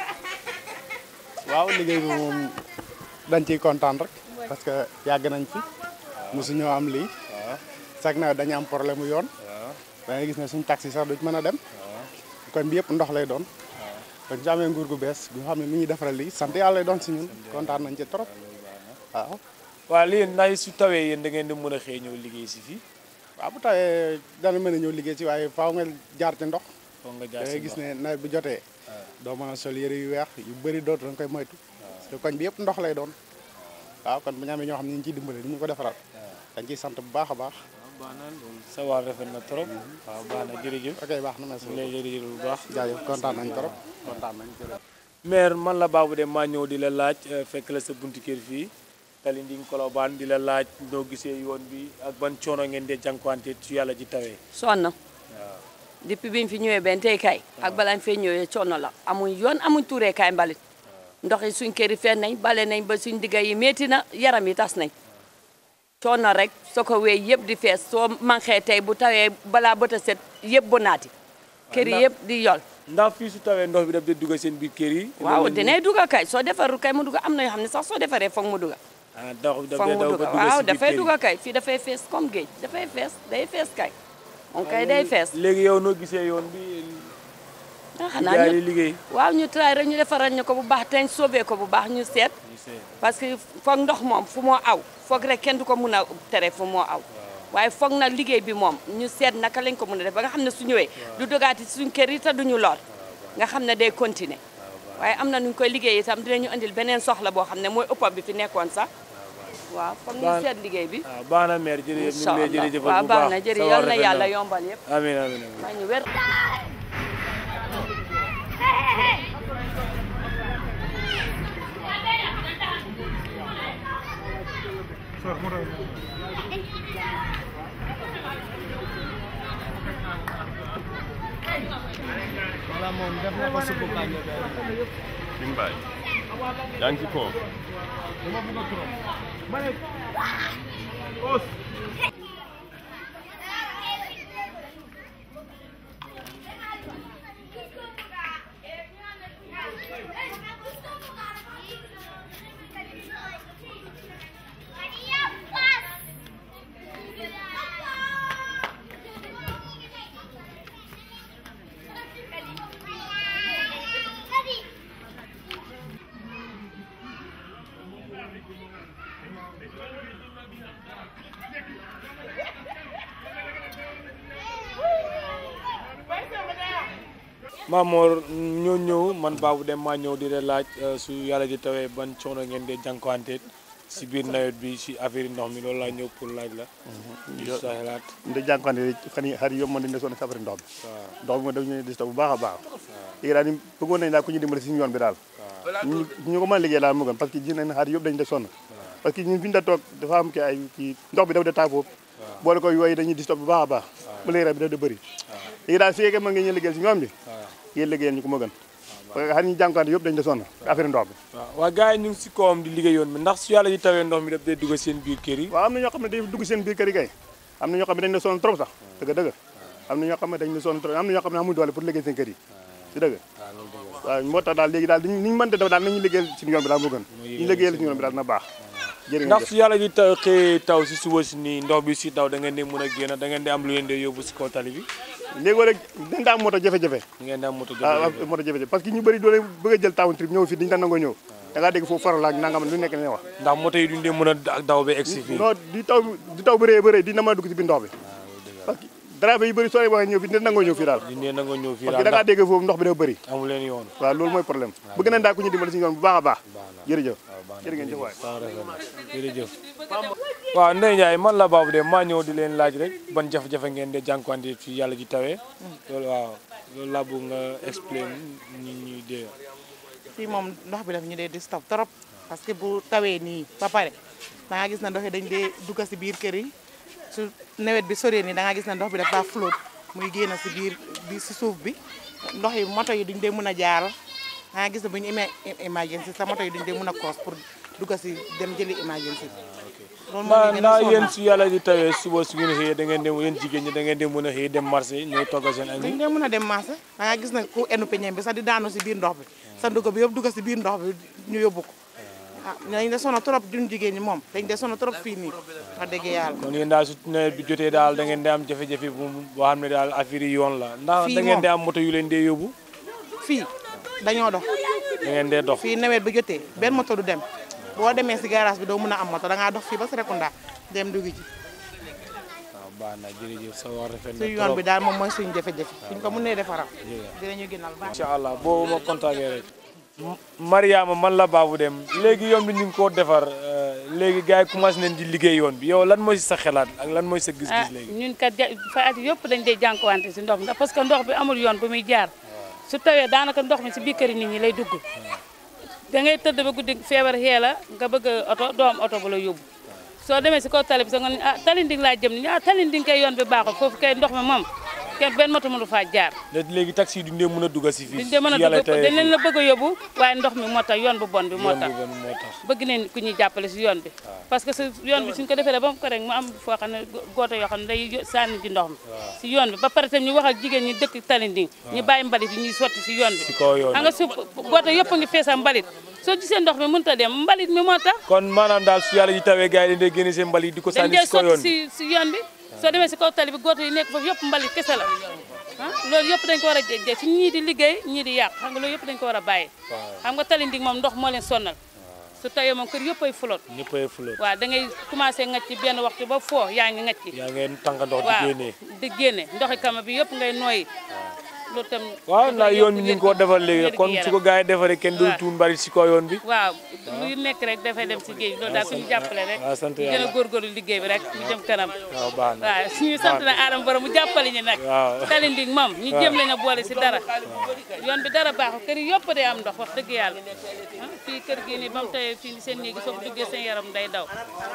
waaw liggéey bi moom dañ ciy kontaan rek parce que yàgg nañ fi mosu ñoo am lii chaque nawet dañu am problème mu yoon da ngay gis ne suñ taxi sax duñ mën a dem kon bi yëpp ndox lay doon kon su amee nguur gu bees gu xam ne mi ñuy defaral lii sant yàlla lay doon si ñun kontaan nañ ci trop waaw waaw lii ndax su tawee yéen da ngeen di mën a xëy ñëw liggéey si fii waaw bu tawee dana mën a ñëw liggéey ci waaye faaw nga jaar ci ndox faaw nga jaar da si ngay gis ndox. ne nawet bu jotee doo mën a sol yëre yu weex yu bëri dootu da nga koy moytu parce que koñ bi yëpp ndox lay doon waaw kon bu ñu amee ñoo xam ne ñu ngi ciy dimbale di ñu ko defaral dañ ciy sant bu baax a baax baax na loolu sa waar rafet na trop waaw baax na jërëjëf ok baax na merci lay jërëjëf bu baax jaajëf kontaan nañ trop kontaan nañ jërëjëf maire man la Babou Deme maa ñëw di la laaj eh, fekk la sa buntu kër fii Talinding Colobane di la laaj noo gisee yoon bi ak ban coono ngeen dee jànkuwante su yàlla ji tawee sonn depuis bi ñu fi ñëwee benn tey kay ak balaa ñu fee ñëwee coono la amuñ yoon amuñ tuuree kaay mbalit ndox yi suñ kër yi fen nañ bale nañ ba suñ digga yi métti na yaram yi tas nañ coono rek soo ko wéy yëpp di fees soo manqué tey bu tawee balaa bët a set yëpp bu naati kër yi yëpp di yol ndax fii su tawee ndox bi daf dee dugg seen biir kër yi waaw dinay dugga kay soo defarul kay mu dugga am na yoo xam ne sax soo defaree foog mu dugga ah ndox bi daf foog dee mu daw ba dugga dugg waaw si biir dafay kër yi dugga kay fii dafay fees comme géej dafay fees day fees kay moom kay day fees léegi yow noo gisee yoon bi ah xanaa xanaa ñu ñu liggéey waaw ñu tray rek ñu defaral ñu ko bu baax te ñu sauvé ko bu baax ñu seet parce que foog ndox moom fu moo aw foog rek kenn du ko mun a tere fu moo aw waaye foog na liggéey bi moom ñu seet naka lañ ko mun a def ba nga xam ne su ñëwee du dogaati suñ kër yi te duñu lor nga xam ne day continuer waaye am na nuñ koy liggéey itam dinañu andil beneen soxla boo xam ne mooy ëpp bi fi nekkoon sax waaw foog ñu Baax- seet liggéey bi waaw baax na maire jërëjëf ñu incha ngi lay allah jërëjëfal waaw bu baax baax na jërëjëf sa yal waar na rafet yàlla yombal yëpp amiin amiin amiin may ñu wér wala moom def na ko suppu kànja Dimbaay yaa ngi ci kaw Mamor ñoo ñëw man Babou Deme maa ñëw di la laaj eh, su yàlla ji tawee ban coono ngeen dee jànkuwante si biir nawet bi si affaire yi ndox mi loolu laa ñëw pour laaj la di sa xalaat nda jànkuwante fan yi xar yi yëpp mën nañ ne sonn si affaire ndox bi ndox bi moom daf ñu dis bu baax a baax léegi daal ni bëggoon nañ daal ku ñu dimbali si yoon bi daal ñu ñu ko mën a liggéey daal mu gën parce que gis nañ ne xar yëpp dañ de sonn parce que ñun fi ñu da toog dafa am ki ay kii ndox bi dafa de taa foofu boole ko yooyu dañuy dis bu baax a baax ba léegi bi daf de bëri léegi daal su fekkee mën nga ñu liggéeyal si yoon bi yéen liggéeyal ñu ko ma gën parce que xar ñu jànkuwante yëpp dañ de sonn affaire ndox bi waaw waa gars yi ñu ngi si kawam di liggéey yoon bi ndax su yàlla ji tawee ndox mi daf dee dugg seen biir kër yi waaw am na ñoo xam ne day dugg seen biir kër yi kay am na ñoo xam ne dañ de sonn trop sax dëgg dëgg am na ñoo xam ne dañ de sonn trop am na ñoo xam ne amuñ doole pour liggéey seen kër yi di dëgg waaw moo tax daal léegi daal ni ñu mënte def daal nañu liggéeyal suñu yoon bi daal moo gën ñu liggéeyal suñu yoon bi daal na baax jërë ngeen ndax jëf su yàlla ji taw xëy taw si suba si nii ndox bi si taw da ngeen di mën a génn da ngeen di am lu leen di yóbbu si kaw tali bi léegi rek dañ daa am moto jafe-jafe ngeen di am moto ah jafe-jafe moto jafe-jafe parce que ñu bëri doole bëgg a jël taawun trip ñëw fii dañu daan nangoo ñëw da ngaa dégg foofu faral ak nangam lu nekk ne wax ndax moto yi duñ dee mën a daw ba egsi fii non di taw di taw bëree bëree di na mën a dugg ci biir ndox bi parce que driver yi bëri soo leen waxee ñëw fii dina nangoo ñëw fii daal duñ dee nangoo ñëw fii parce que da ngaa dégg foofu ndox bi dafa bëri amu leen yoon waaw loolu mooy problème bëgg nañ daal ku ñu dimbali si yoon bu baax a baax jërëjëf jërë ngeen jëf waay jërëjëf waaw Ndeye Ndiaye man la Babou de maa ñëw di leen laaj rek ban jafe-jafe ngeen de jànkuwante fi yàlla ji tawee loolu waaw loolu laa bëgg nga explain ñi ñuy dee fii moom ndox bi daf ñu dee disturb trop parce que bu tawee nii ba pare da nga gis na ndox yi dañ dee dugg si biir kër yi su nawet bi soree nii da nga gis na ndox bi dafa flotte muy génn si biir bi si suuf bi ndox yi moto yi duñ dee mën a jaar da nga gis ne bu ñu amee emergency sa moto yi duñ dee mën a cross pour dugg si dem jëli emergency loolu moo naa ñu gën a naa sonal. yéen su yàlla ji tawee suba su ngeen xëyee da ngeen dem yéen jigéen ñi da ngeen dem mën a xëy dem marché ñooy togg seen añ dañ dee mën a dem marché da nga gis ne ku enu peñeem bi sax di daanu si biir ndox bi sa dugg bi yëpp dugg si biir ndox bi ñu yóbbu ko ah dañ de sono trop duñ jigéen ñi moom dañ de sono trop fii nii wax dëgg yàlla kon yéen daal su nawet bi jotee daal da ngeen di am jafe-jafe bu boo xam ne daal affaire yi yoon la ndax Fii da ngeen moom. di am moto yu leen dee yóbbu fii dañoo dox da ngeen dee dox fii nawet bi jotee benn moto du dem boo demee si garage bi doo mën a am moto da ngaa dox fii ba Serekunda dem dugg ci waaw baax na jërëjëf sa wax rafet na suñu yoon bi daal moom mooy suñu jafe-jafe suñ ko mënee defaral dinañu gënal baax incha allah boo ma contacté rek Mariama man la Babou Deme léegi yoon bi ñu ngi koo defar euh, léegi gars yi commencé nañ di liggéey yoon bi yow lan mooy sa xelaat ak lan mooy sa ah gis-gis léegi ñun kat ja fa at yëpp dañ dee jànkuwante si ndox mi ndax parce que ndox bi amul yoon bu muy jaar su tawee daanaka ndox mi si biir kër nit ñi lay dugg da ngay tëdd ba guddi feebar xee la nga bëgg a oto doo am oto bu la yóbbu soo demee si kaw tali bi sax nga ne ah talinding laa jëm ni ah talinding kay yoon bi baaxul foofu kay ndox mi moom kenn benn moto mënu faa jaar léegi léegi taxi yi duñ dee mën a dugg si fii duñ dee mën a su yàlla dugg tawee dañ leen fii. la bëgg a yóbbu waaye ndox mi moo tax yoon bu bon bi moo yoon tax bu bon moo tax bëgg neen ku ñuy jàppale si yoon bi parce que si yoon bi suñ ko defee ba mu ko rek mu am foo xam ne gooto yoo xam ne day yo- sànni ci ndox mi si yoon bi ba pare tam ñu wax ak jigéen ñi dëkk Talinding ñu bàyyi mbalit yi ñuy sotti si yoon bi Si kaw yoon xam nga su gooto yëpp a ngi fees ak mbalit soo gisee ndox mi mënut a dem mbalit mi moo tax kon maanaam daal su yàlla ji tawee gars yi dañ dee génne seen mbali di ko dañ sànni dee si kaw yoon sotti bi si si yoon bi soo demee si kaw tali bi gooto yi nekk foofu yëpp mbalit kese la ah loolu yëpp dañ ko war a jéggi si ñii di liggéey ñii di yàq xam nga loolu yëpp dañ ko war a bàyyi xam nga Talinding moom ndox moo leen sonnal su tawee moom kër yëpp ay fulot ñëppay flotte waaw da ngay commencé ngacc ci benn waxtu ba foo yaa ngi ngacc yaa ngeen tànk ndox di waaw génnee di génne ndoxi kama bi yëpp ngay nooyi loolu tam waaw ndax dafay yoon bi yokk ñu ngi koo defar léegi wér-gu-yaram. kon su ko gars yi defaree kenn dul waaw. tuun mbalit si kaw yoon bi waaw luy nekk rek dafay dem si géej loolu daal suñu jàppale rek waaw sant ñu gën yàlla a góorgóorlu liggéey bi rek ñu jëm kanam waaw baax na waaw suñu sant na Adama Borom mu jàppale ñu nag waaw Talinding moom ñu waaw. jéem leen a boole si dara yoon bi dara baaxul kër yi yëpp day am ndox wax dëgg yàlla ah, fii kër gi nii ba mu tawee fii seen néegi soo ko duggee seen yaram day daw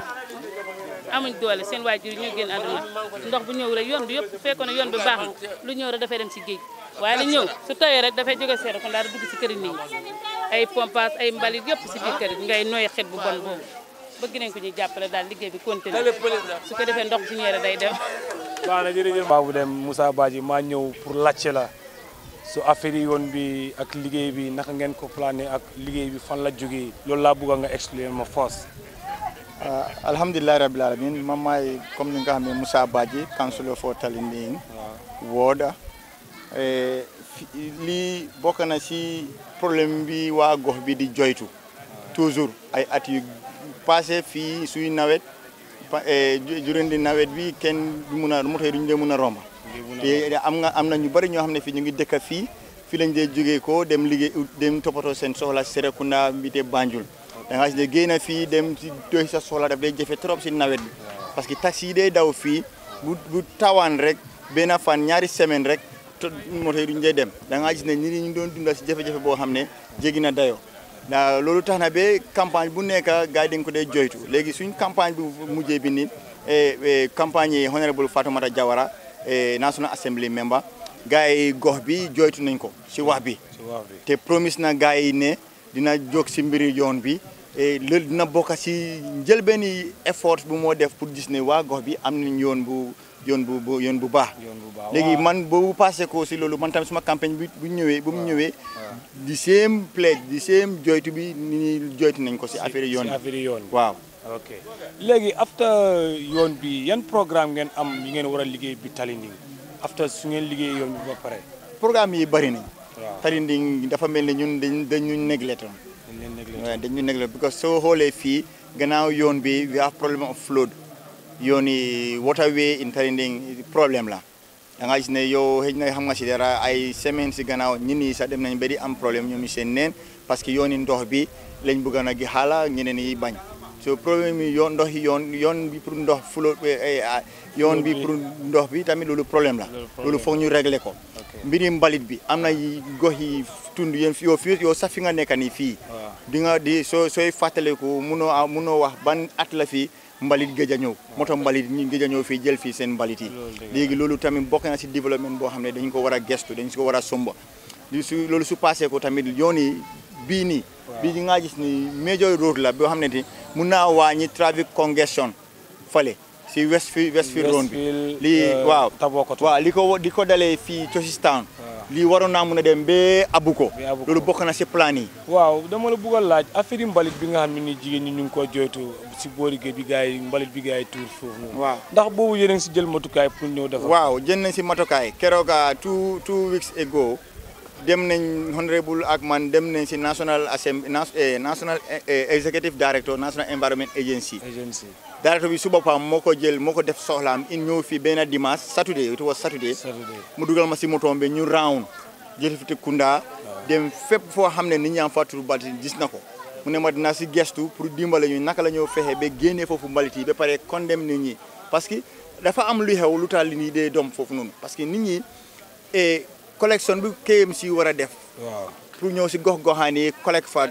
amuñ doole seen waajur yi ñoo génn àdduna ndox bu ñëw rek yoon bi yëpp bu fekkoon ne yoon bi baax na lu ñëw rek dafay dem si géej waaye li ñëw su tawee rek dafay jóge Serekunda dugg si kër yi nit ñi ay pompage ay mbalit yëpp si biir kër yi ngay nooy xet bu bon boobu bëgg nañ ko ñuy jàppale daal liggéey bi continuer su ko defee ndox bu ñëwee rek day dem baax na jërëjëf Babou Deme Moussa Badji maa ñëw pour laajte la su affaire yi yoon bi ak liggéey bi naka ngeen ko plané ak liggéey bi fan la jógee loolu laa bëgg nga expliquer ma force Uh, alhamdulillah rabbil alamin man maay comme ni nga xam ne Moussa Badji councilor for Talinding ward eh, fi- lii bokk na si problème bi waa gox bi di joytu toujours ay at yu passé fii suy nawet pa- eh, ju- juróomi nawet bi kenn du mun a moto yi duñu dee mun a romba te am nga am na ñu bëri ñoo xam ne fii ñu ngi dëkk fii fii lañ dee jógee ko dem liggéey dem toppatoo seen soxla Serekunda mbite Banjul da nga gis ne génn fii dem si doy sa soxla daf day jafe trop si nawet bi parce que taxi yi day daw fii bu bu tawaan rek benn fan ñaari semaine rek to moto yi duñ dee dem da nga gis ne nit ñi ñu doon dunda si jafe-jafe boo xam ne jéggi na dayoo da loolu tax na ba campagne bu nekk gars yi dañ ko dee joytu léegi suñ campagne bu mujjee bi nii eh, eh, campagne yi honorable Fatoumata Jawara eh, National Assembly member gars yi gox bi joytu nañ ko si wax bi si wax bi te promise na gars yi ne dina jóg si mbiri yoon bi et loolu dina bokk si njëlbeeni effort bu moo def pour gis ne waa gox bi am nañ yoon bu yoon bu bu yoon bu baax léegi man boobu passé ko si loolu man tamit suma campagne bi bu ñëwee bu mu ñëwee di same plaide di same joytu bi ni ñuy joytu nañ ko si affaire yoon si affaire yoon bi waaw ok léegi after yoon bi yan programme ngeen am yi ngeen war a liggéey bi Talinding after su ngeen liggéey yoon bi ba pare programme yi bëri nañ waaw Talinding dafa mel ni ñun dañ dañu néglé toon dañ leen néglé waaw dañu néglé because soo xoolee fii gannaaw yoon bi we have problem of flood yoon yi waterway in Talinding problème la da nga gis ne yow xëy na xam nga si dara ay semaine si gannaaw ñun ñi sax dem nañ ba di am problème ñoom ñu seen neen parce que yoon yi ndox bi lañ bëgg na gi xaala ñeneen yi bañ so problème yi yoon ndox yi yoon yoon bi pour ndox fulo yoon bi pour ndox bi tamit loolu problème la loolu foog ñu régler ko mbiri mbalit bi am na yi gox yi tund yéen yow fii yow sax fi nga nekk nii fii di nga di soo sooy fàttaliku munoo munoo wax ban at la fii mbalit géej a ñëw moto mbalit ñi géej a ñëw fii jël fii seen mbalit yi léegi loolu tamit bokk na si développement boo xam ne dañ ko war a gestu dañ ko war a somba li su loolu su passé ko tamit yoon yi bii nii bii nga gis ni major road la boo xam ne ti mun naa wàññi traffic congestion fale si Westfield Westfield road bi lii waaw waaw li ko li ko dalee fii Tosistan lii waroon naa mun a dem ba Abuko loolu bokk na si plan yi waaw dama la bëgg a laaj affaire mbalit bi nga xam ne ni jigéen ñi ñu ngi ko joytu si boori géej bi gars yi mbalit bi gars yi tuur foofu noonu waaw ndax boobu yéen a ngi si jël matukaay pour ñëw defar waaw jël nañ si matukaay keroog two two weeks ago dem nañ honorable ak man dem nañ si national assembly national executive director national environment agency agency directeur bi su boppam moo ko jël moo ko def soxlaam in ñëw fii benn dimanche saturday it was saturday mu dugal ma si motoom bi ñu round jël fi te Kunda dem fépp foo xam ne nit ñaa fa tur mbalit gis na ko mu ne ma dina si gestu pour dimbale ñu naka la ñoo fexe ba génnee foofu mbalit yi ba pare condamné nit ñi parce que dafa am lu xew lu taal li nii dee doom foofu noonu parce que nit ñi collection bi KMC war a def pour ñëw si gox goxaan yi collecte fa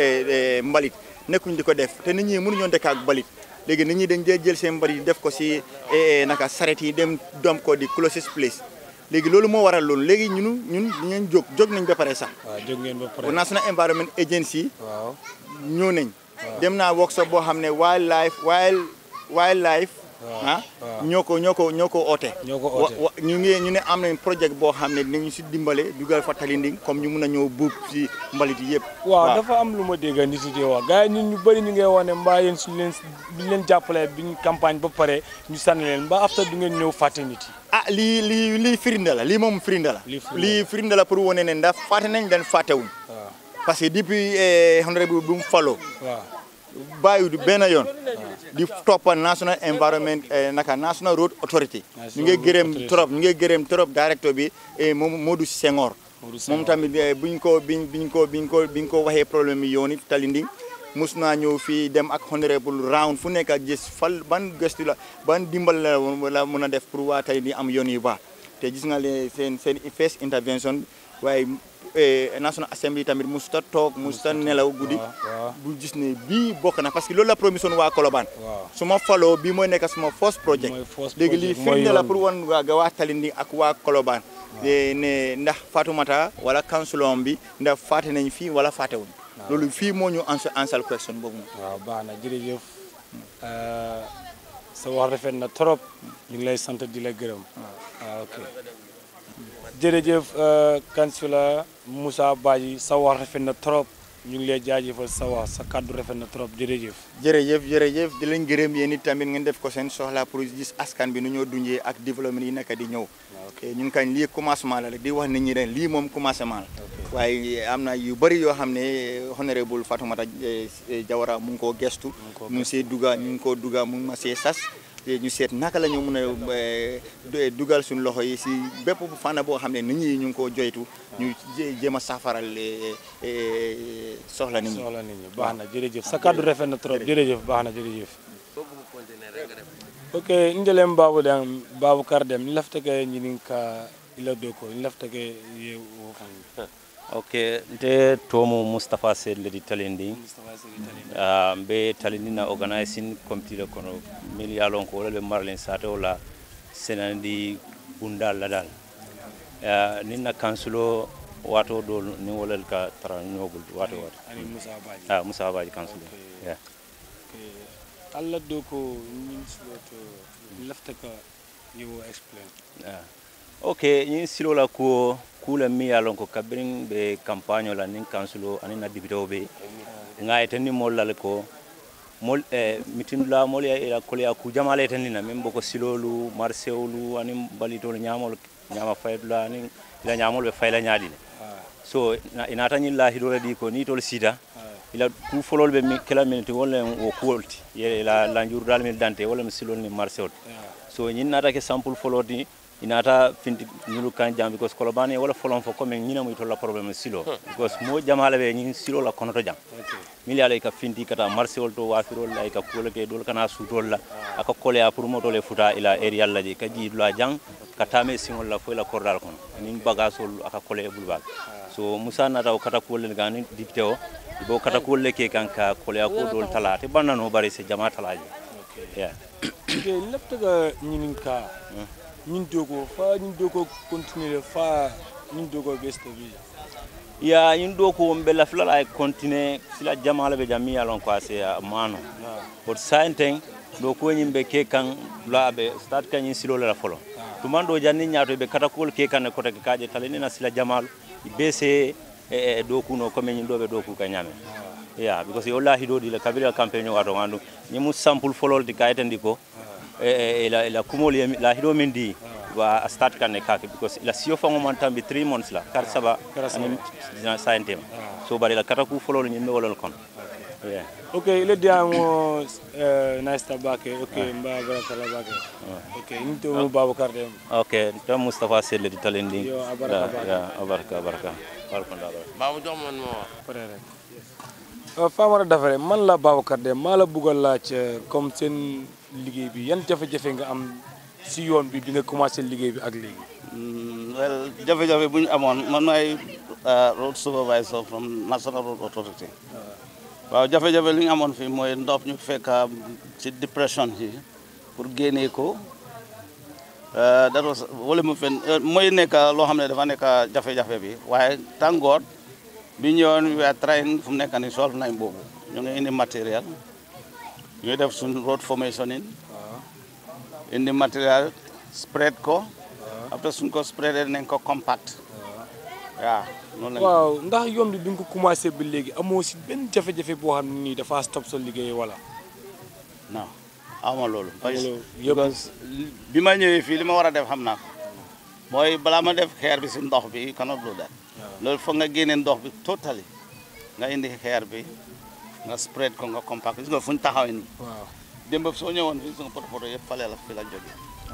mbalit nekkuñ di ko def te nit ñi mënuñoo dëkk ak mbalit léegi nit ñi dañ dee jël seen mbalit def ko si naka saret yi dem dom ko di closest place léegi loolu moo waral loolu léegi ñunu ñun dinañ jóg jóg nañ ba pare sax waaw jóg ngeen ba pare National Environment Agency waaw ñëw nañ dem naa workshop boo xam ne wildlife wild wildlife ah ñoo ko ñoo ko ñoo ko oote ñoo ko oote ñu ngi ñu ne am nañ projet boo xam ne dinañu si dimbale dugal fa Talinding comme ñu mun a ñëw buub si mbalit yi yëpp waaw dafa am lu ma dégg nit yi di wax gars yi ñun ñu bëri ñu ngay wax ne mbaa yéen suñu leen biñ leen jàppalee biñ campagne ba pare ñu sànni leen mbaa after du ngeen ñëw fàtte nit yi ah lii lii lii firnde la lii moom firnde la lii firnde la pour wane ne ndax fàtte nañ den fàttewuñ parce que depuis honorable bu mu faloo waaw bàyyi du benn yoon di toppa national environment naka national road authority ñu ngi gërëm trop ñu ngi gërëm trop directeur bi moom Modou Senghor moom tamit buñ ko biñ biñ ko biñ ko biñ ko waxee problème yi yoon it Talinding mus naa ñëw fii dem ak honorable round fu nekk ak gis fal ban gëstu la ban dimbal la la mën a def pour waa Talinding am yoon yu baax te gis nga leen seen seen first intervention waaye National Assembly tamit musuta toog musuta nelaw guddi bu gis ne bii bokk na parce que loolu la promission waa Colobane su ma faloo bii mooy nekk suma first project léegi lii firnde la pour wan waa waa Talinding ak waa Colobane ne ndax Fatoumata wala councilor bi ndax faate nañ fii wala faate wuñ loolu fii moo ñu answer answer question boobu waaw baax na jërëjëf sa wax rafet na trop ñu ngi lay sant di la gërëm waaw ok jërëjëf kansula Moussa Badji sa wax rafet na trop ñu ngi lay jaajëfal sa wax sa kàddu rafet na trop jërëjëf jërëjëf jërëjëf di leen gërëm yéen it tamit ngeen def ko seen soxla pour gis askan bi nu ñoo dundee ak développement yi nekk di ñëw ñun kañ lii commencement la rek di wax nit ñi ren lii moom commencement la waaye am na yu bëri yoo xam ne honorable Fatoumata Jawara mu ngi koo gestu mu ngi see duga ñu ngi koo duga mu ngi ma see sas ñu seet naka la ñu mën a dugal suñu loxo yi si bépp fànn boo xam ne nit ñi ñu ngi koo joytu ñu jéem a saafaral soxla nit ñi soxla nit ñi baax na jërëjëf sa kàddu rafet na trop jërëjëf baax na jërëjëf ok ndelem babu dem babu kar dem ni laftake ñinin ka ila doko ni laftake ye wo fan ok nte tomu mustapha sedle di talindi uh, mbe talindi na organizing committee le kono mil ya lon ko wala be marlen sate wala senandi bunda ladal uh, nin na kansulo wato dol ni wolel ka tara ñogul wato wato ani Musa Badji ah Musa Badji council yeah Allah do ko min siloto lafta ka ni wo explain Ah. ok ñin silo la kuwo kula mi ya lon ko kabirin be campagne la nin kansulo ani na député o be nga eten ni mol lal ko mol eh, mitin la mol ya ila kol ya ku jamale eten ni na même boko silolu marseolu ani balitol ñamol ñama faydula ani ila ñamol be fayla ñaadi le so na- inata ñin la hidore di ko ni tol sida ila ku folol be mi kala minute wala wo kuolti ye la la njurdal mi dante wala mi silol ni marseol so ñin nata ke sample foloti inata finti ñulu kan jam because kolobani wala folon fo comme ñina muy tolla problème silo because mo jamala be ñin silo la konoto jam mili ala ka finti kata marché wol to wafirol la ka kula ke dol kana sutol la aka kole a pour moto le futa ila area la je ka ji la jang ka tame singol la fo la kordal kono nin bagasol aka kole e bulbal so musa nata o kata kole gani dipte o bo kata kole ke kan ka kole a ko dol tala te banano bari se jama talaje yeah ke lafta ka ñinin ka ñin dogo fa ñin dogo continuer fa ñin dogo besta bi ya yin do ko be la fila ay continue sila jamala be jami alon ko ase a mano but sainten do ko nyim be ke kan la be start kan yin silo la folo to man do janni nyaato be kata kol ke kan ko take kaaje taleni na sila jamal be se e do kuno ko men do be do ku ka nyame ya because yo la hido di la kabila campaign wato ngandu nyimu sample folol di kayten di ko e la la kumol yemi- la hido min di wa a start kan ne kake because la siyo fango man tambi 3 months la kar saba Kar saba. ani saintema so bari la kata ku folol nyimbe wolol kon yeah ok ile dia mo eh, nice tabake ok mba baraka la bake ok ni to mo babakar dem ok to Mustafa Sele di talendi Yo, abaraka, Ya, ya abaraka abaraka barkon da baraka Babu jox man mo pare rek Euh, Famara Dafare man la Babacar Deme maa la bugg a laaj euh, comme seen liggéey bi yan jafe-jafe nga am si yoon bi bi nga commencé liggéey bi ak léegi. well jafe-jafe bu ñu amoon man maay road supervisor from National Road Authority waaw jafe-jafe li ñu amoon fii mooy ndox ñu fekk ci dépression yi pour génnee ko that was wala mu fen mooy nekk loo xam ne dafa nekk jafe-jafe bi waaye tàngoor bi ñëwoon we are trying fu mu nekk ni solve nañ boobu ñu ngi indi matériel ñu ngi def suñ road formation in indi matériel spread ko après suñ ko spreadé nañ ko compact waaw noonu lañ waaw ndax yoon bi bi nga ko commencé ba léegi amoo si benn jafe-jafe boo xam ne nii dafa stop sa liggéey wala. non awma loolu Amuloo because bi ma ñëwee fii li ma war a def xam naa ko mooy balaa ma def xeer bi si ndox bi cannot do that loolu foog nga génne ndox bi totally nga indi xeer bi nga spread ko nga compact gis nga fu ñu taxawee nii waaw démb soo ñëwoon fii suñu poto poto yëpp fale la fi la jóge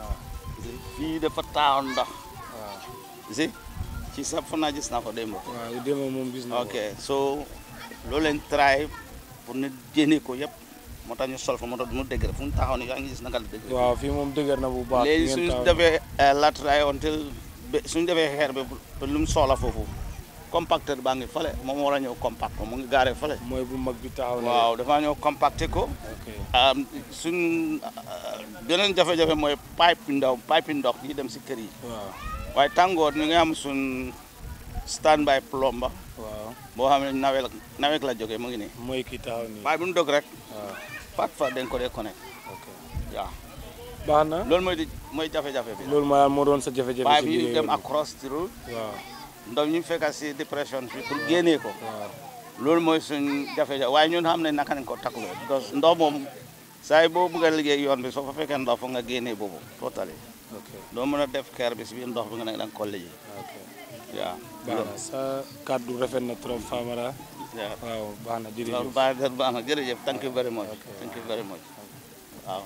fii dafa taawoon ndox si ci sa fa naa gis naa ko démb waaw démb moom gis naa ko. ok so loolu leen try pour ñu génne ko yëpp moo tax ñu sol fa moo tax mu dëgër fu ñu taxaw ni yaa ngi gis naka la dëgër waaw fii moom dëgër na bu baax. léegi ngeen suñu taw- defee latray until ba suñu defee xeer bi ba lu mu soxla foofu compacteur baa ngi fale moom war a ñëw compact ko mu ngi gaaree fale mooy bu mag bi taxaw na. waaw dafa ñëw compacté ko am suñ beneen jafe-jafe mooy pipe ndaw pipe ndox yi dem si kër yi waaw waaye tàngoor ñu ngi am suñ stand by plomba waaw boo xam ne nawek nawek la jógee mu ngi nii mooy kii taxaw nii. waaye bu ñu dog rek waaw pat fa dañ ko dee connect ok waaw baax na. loolu mooy di mooy jafe-jafe bi loolu maa moo doon sa jafe-jafe. waaye si bi liggéey dem bi. across the road waaw ndox ñu fekka si dépression bi pour génnee ko waaw loolu mooy suñ jafe-jafe waaye ñun xam ne naka nañ ko takkuloo because ndox moom saa yi boo bëgg a liggéey yoon bi soo fa fekkee ndox foog nga génnee boobu totally ok doo mën a def keer bi si biir ndox bi nga ne da nga ko liggéey ok waaw baax na sa kàddu rafet na trop Famara. Yeah. waaw baax na jërëjëf. loolu baax na baax na jërëjëf thank you very much thank you very much waaw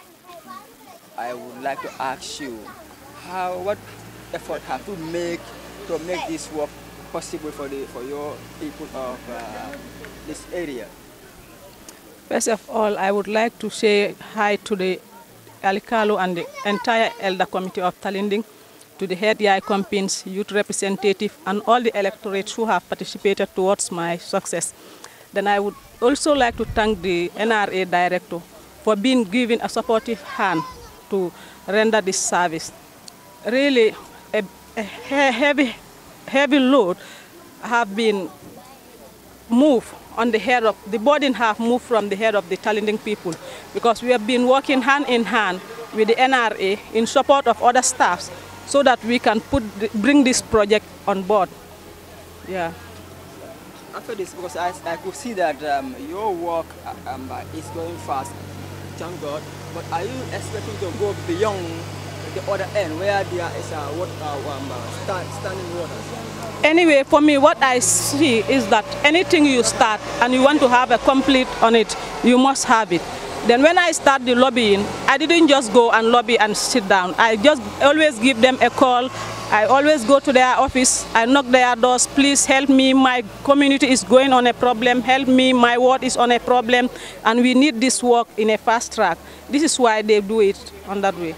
I would like to ask you, how what effort have you make to make this work possible for the for your people of uh, this area? First of all, I would like to say hi to the Alikalo and the entire Elder Committee of Talinding, to the head Yai Compins, youth representative, and all the electorates who have participated towards my success. Then I would also like to thank the NRA director for being given a supportive hand to render this service. Really, a, a he- heavy, heavy load have been moved on the head of, the burden have moved from the head of the Talinding people because we have been working hand in hand with the NRA in support of other staffs so that we can put, the- bring this project on board. Yeah. After this, because I, I could see that um, your work uh, um, uh, is going fast, thank God. But are you expecting to go beyond the other end where there is a what, uh, um, uh, stand, standing water? Anyway, for me, what I see is that anything you start and you want to have a complete on it, you must have it. Then when I start the lobbying, I didn't just go and lobby and sit down. I just always give them a call. I always go to their office. I knock their doors. Please help me. My community is going on a problem. Help me. My ward is on a problem. And we need this work in a fast track. This is why they do it on that way.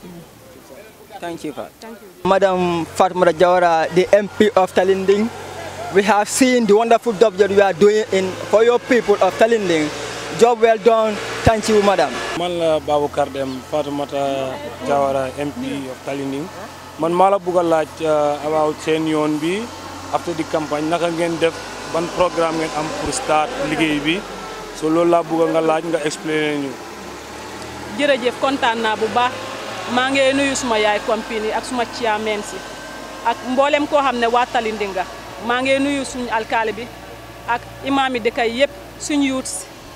Thank you, Pat. Madam Fatma Jawara, the MP of Talinding, we have seen the wonderful job that you are doing in, for your people of Talinding. Job well done. Thank you, madam. man la Baboucar Deme Fatoumata Jawara MP of Talinding man maa la bugg a laaj uh, about seen yoon bi after the campagne naka ngeen def ban programme ngeen am pour start liggéey bi so loolu laa bugg nga laaj nga explainer ñu. jërëjëf kontaan naa bu baax maa ngi nuyu suma yaay compagnie ak suma chairman si ak mboolem koo xam ne waa Talindinga maa ngi nuyu suñu alkaali bi ak imaam yi dëkk yi yëpp suñu youth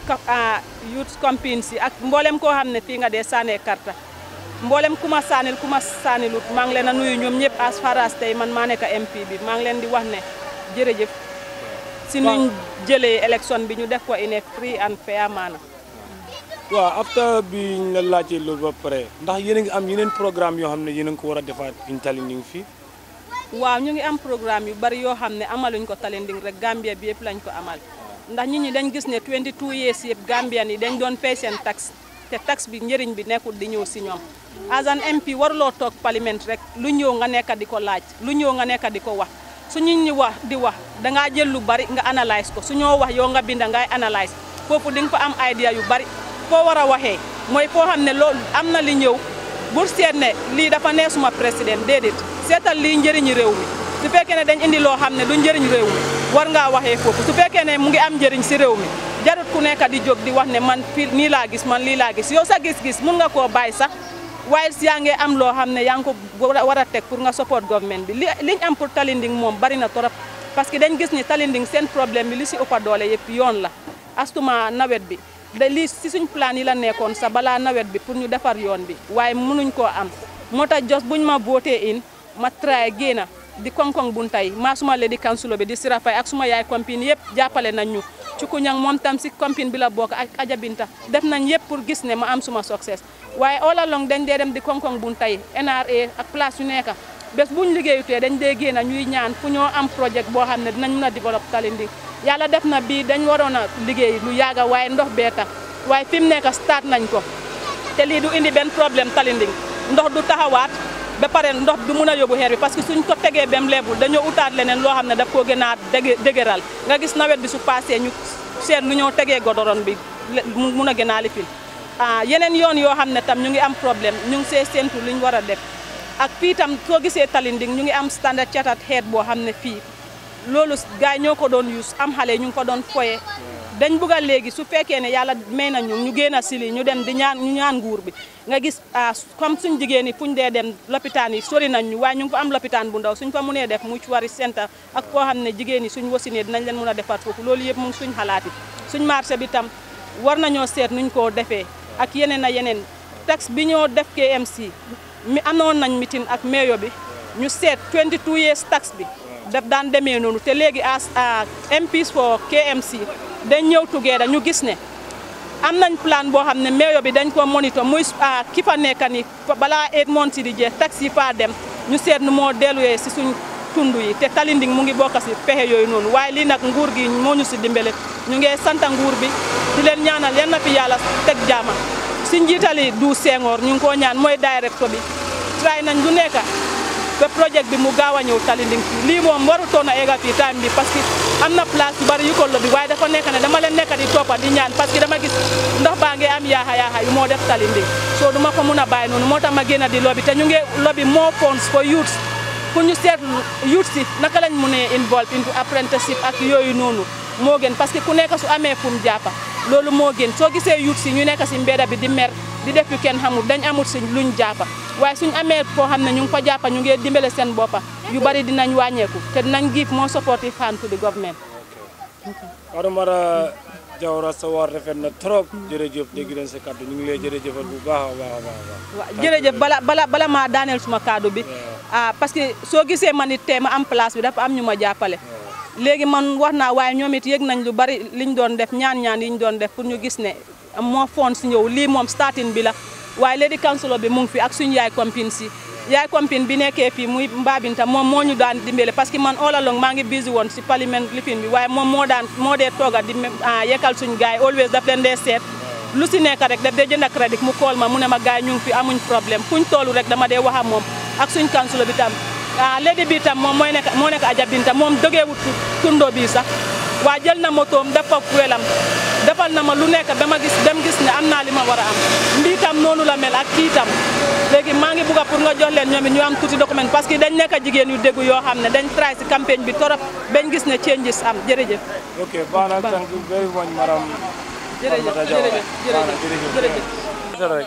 youth compagnie si ak mboolem koo xam ne fii nga dee saanee karta mboolem ku ma saanil ku ma saanilut maa ngi leen a nuyu ñoom ñëpp as far as tey man maa nekk MP bi maa ngi leen di wax ne jërëjëf si nuñ jëlee élection bi ñu def ko in a free and fair manner waaw after bi ñu la laajee loolu ba pare ndax yéen a ngi am yeneen programme yoo xam ne yéen a ngi ko war a defaat in Talinding fii. waaw ñu ngi am programme yu bari yoo xam ne amaluñ ko Talinding rek Gambia bi yëpp lañ ko amal ndax nit ñi dañ gis ne 22 years yëpp Gambian yi dañ doon fay seen tax te tax bi njëriñ bi nekkul di ñëw si ñoom as an MP waruloo toog parlement rek lu ñëw nga nekk di ko laaj lu ñëw nga nekk di ko wax su nit ñi wax di wax dangaa jël lu bari nga analyse ko su ñoo wax yow nga binda ngay analyse foofu di nga fa am idea yu bari foo war a waxee mooy foo xam ne loolu am na li ñëw bur seet ne lii dafa nee suma président déedéet seetal lii njëriñu réew mi su fekkee ne dañ indi loo xam ne du njëriñ réew mi war ngaa waxee foofu su fekkee ne mu ngi am njëriñ si réew mi jarut ku nekk di jóg di wax ne man fii nii laa gis man lii laa gis yow sa gis-gis mun nga koo bàyyi sax waaye si yaa ngi am loo xam ne yaa ngi ko war a teg pour nga support government bi li liñ am pour Talinding moom bari na torop parce que dañ gis ni Talinding seen problème bi li si ëppa doole yëpp yoon la astuma nawet bi da lii si suñ plan yi la nekkoon sa balaa nawet bi pour ñu defar yoon bi waaye mënuñ koo am moo tax jos buñ ma voté in ma try génna di koŋ-koŋ buntay maa suma le di kansulo bi di sirafay ak suma yaay compine yëpp jàppale nañ ñu ci ku ñang moom tam si compine bi la bokk ak Aja Binta def nañ yëpp pour gis ne ma am suma success waaye all along dañ dee dem di koŋ-koŋ buntay NRA ak place yu nekk bés buñ liggéeyutee dañ dee génn ñuy ñaan fu ñoo am projet boo xam ne dinañ mën a développer Talinding yàlla def na bii dañ waroon a liggéey lu yàgga waaye ndox bee tax waaye fi mu nekk start nañ ko te lii du indi benn problème Talinding ndox du taxawaat ba pare ndox du mun a yóbbu xeer bi parce que suñ ko tegee bem leebul dañoo utaat leneen loo xam ne daf koo gën a dëgë dëgëral nga gis nawet bi su passé ñu seet nu ñoo tegee godoron bi mu mun a gën a lifin ah yeneen yoon yoo xam ne tam ñu ngi am problème ñu ngi see séentu li ñu war a def ak fii tam soo gisee Talinding ñu ngi am standard chartered head boo xam ne fii loolu gars yi ñoo ko doon use am xale ñu ngi ko doon foye dañ bugg a léegi su fekkee ne yàlla may na ñu ñu génn a sili ñu dem di ñaan ñu ñaan nguur bi nga gis comme suñ jigéen yi fuñ dee dem lopitaan yi sori nañ ñu waaye ñu ngi fa am lopitaan bu ndaw suñ fa mënee def mutuary center ak foo xam ne jigéen yi suñ wasinee dinañ leen mën a defar foofu loolu yëpp mu ngi suñ xalaat yi suñ marché bi tam war nañoo seet nuñ koo defee ak yeneen a yeneen tax bi ñoo def KMC mi amoon nañ meeting ak mayo bi ñu seet 22 years tax bi daf daan demee noonu te léegi as MPs for KMC dañ ñëw together ñu gis ne am nañ plan boo xam ne mayo bi dañ ko monitor muy ki fa nekk ni balaa eight months yi di jeex taxi fa dem ñu seet nu moo delluwee si suñ tund yi te Talinding mu ngi bokk si pexe yooyu noonu waaye lii nag nguur gi moo ñu si dimbale ñu ngi santa nguur bi di leen ñaanal yan na fi yàlla teg jaama si njiitali du Senghor ñu ngi koo ñaan mooy directeur bi try nañ lu nekk ba projet bi mu gaaw a ñëw Talinding fii lii moom warutoon a egga fii time bi parce que am na place yu bari yu ko lobbi waaye dafa nekk ne dama leen nekk di toppa di ñaan parce que dama gis ndox baa ngi am yaaxa yaaxa yu moo def Talinding soo duma ko mun a bàyyi noonu moo tax ma génn di lobby te ñu ngi lobby more funds for youths pour ñu seet youth si naka lañ mënee involve into apprenticeship ak yooyu noonu moo gën parce que ku nekk su amee fu mu jàppa loolu moo gën soo gisee youth si ñu nekk si mbedda bi di mer di def yu kenn xamul dañ amul si luñ jàppa waaye suñ amee foo xam ne ñu ngi fa jàppa ñu ngi dimbale seen boppa yu bari dinañ wàññeeku te dinañ give more supportive hand to the government Adamara Jawara sa war rafet na trop jërëjëf dégg nañ sa kàddu ñu ngi lay jërëjëfal bu baax a baax a baax a baax. waaw jërëjëf bala bala bala maa daaneel suma kaddu bi ah parce que soo gisee man it tey ma am place bi dafa am ñu ma jàppale léegi man wax naa waaye ñoom it yëg nañ lu bari liñ doon def ñaan-ñaan yi ñu doon def pour ñu gis ne moo foon si ñëw lii moom starting bi la waaye léegi councilor bi mu ngi fi ak suñu yaay compine si yaay compine bi nekkee fii muy Mbabinta moom moo ñu daan dimbale parce que man all along maa ngi busy woon si parlement lifin bi waaye moom moo daan moo dee tooga di yekkal suñu gars yi always daf leen dee seet lu si nekk rek daf dee jënd crédit mu kool ma mu ne ma gars yi ñu ngi fi amuñ problème fuñ toolu rek dama dee wax ak moom ak suñ councilor bi tam ah léegi bi tam moom mooy nekk moo nekk Adja Binta moom dogeewut tundo bi sax waa jël na motoom def fa fuelam defal na ma lu nekk ba ma gis dem gis ne am naa li ma war a am mbii tam noonu la mel ak kii tam léegi maa ngi bugg a pour nga jox leen ñoom it ñu am tuuti document parce que dañ nekk jigéen yu déggu yoo xam ne dañ try si campagne bi torop bañ gis ne changes am jërëjëf. ok baax na thank you very much madam jërëjëf jërëjëf jërëjëf rek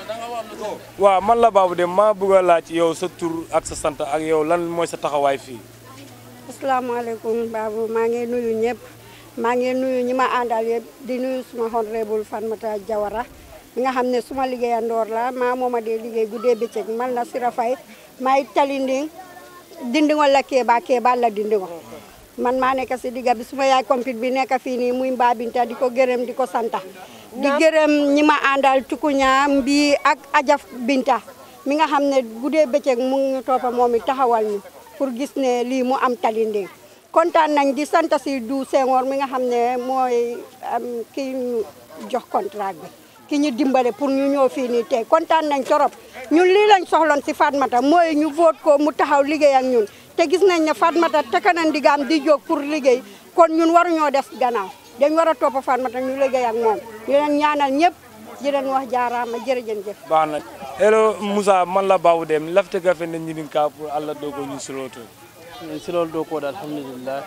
waaw man la Babou Deme maa bëgg a laaj yow sa tur ak sa sant ak yow lan mooy sa taxawaay fii. asalaamaaleykum Babou maa ngi nuyu ñëpp maa ngi nuyu ñi ma àndal yëpp di nuyu suma honorable Fatoumatta Jawara mi nga xam ne suma liggéeyandoor la maa mooma dee liggéey guddee bëccëg man la Sira Faye maay talinding dindingo la Kéba Kéba la dindingo man maa nekk si digga bi suma yaay compite bi nekk fii nii muy Mbabinta di ko gërëm di ko santa di gërëm ñi ma àndal tukuña mbii ak Ajaf Binta mi nga xam ne guddee bëccëg mu ngi ñu toppa moom it taxawal ñu pour gis ne lii mu am talinding kontaan nañ di sant si du Senghor mi nga xam ne mooy kii ñu jox contrat bi ki ñu dimbale pour ñu ñëw fii nii tey kontaan nañ torop ñun lii lañ soxloon si Fatoumatta mooy ñu vote ko mu taxaw liggéey ak ñun te gis nañ ne Fatoumatta tekk na ndigaam di jóg pour liggéey kon ñun waruñoo des gannaaw dañ war a topp Fatoumatta ñu liggéey ak moom di leen ñaanal ñëpp di leen wax jaaraama jërëjëf baax na hello Moussa man la Babou Deme lafte ga fene ñinin ka pour Allah dogo ñu siloto en silol do ko alhamdulillah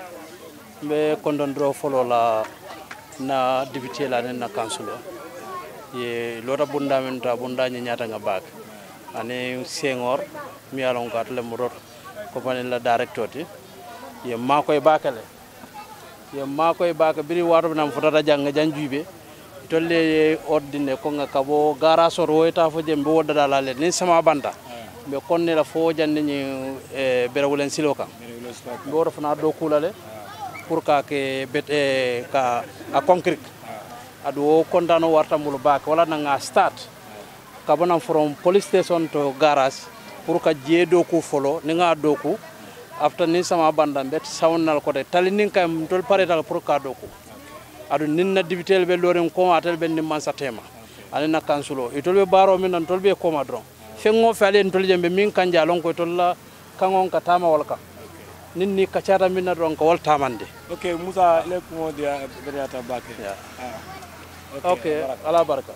mbe kondondro folo la na député la nen na kansulo ye lota bunda men ta bunda nya nyata nga bak ane sengor mi alon ko atle murot ko panen la director ti ye ma koy bakale ye ma koy baka biri wato nam fotata janga janjube tolle ye ordine ko nga kabo gara sor woyta fo jembe wodda la le ni sama banda be konne la fo jande ni e bere wulen silo kan be woto fana do kulale pour ka ke bet e ka a concrete adu o kontano warta mulu bak wala nanga start ka bona from police station to garage pour ka je do ku folo ni nga do ku after ni sama banda bet sawnal ko de tali nin kam tol pare dal pour ka do ku adu nin na dibitel be loren ko atel ben ni man satema ani na kansulo itol be baro min nan tol be koma dron fengo fe alen tol jembe min kanja lon ko tol la kangon ka tama wal ka nin ni kacata min na dron ko wal tamande ok Moussa le ko dia berata bake ya ok ala baraka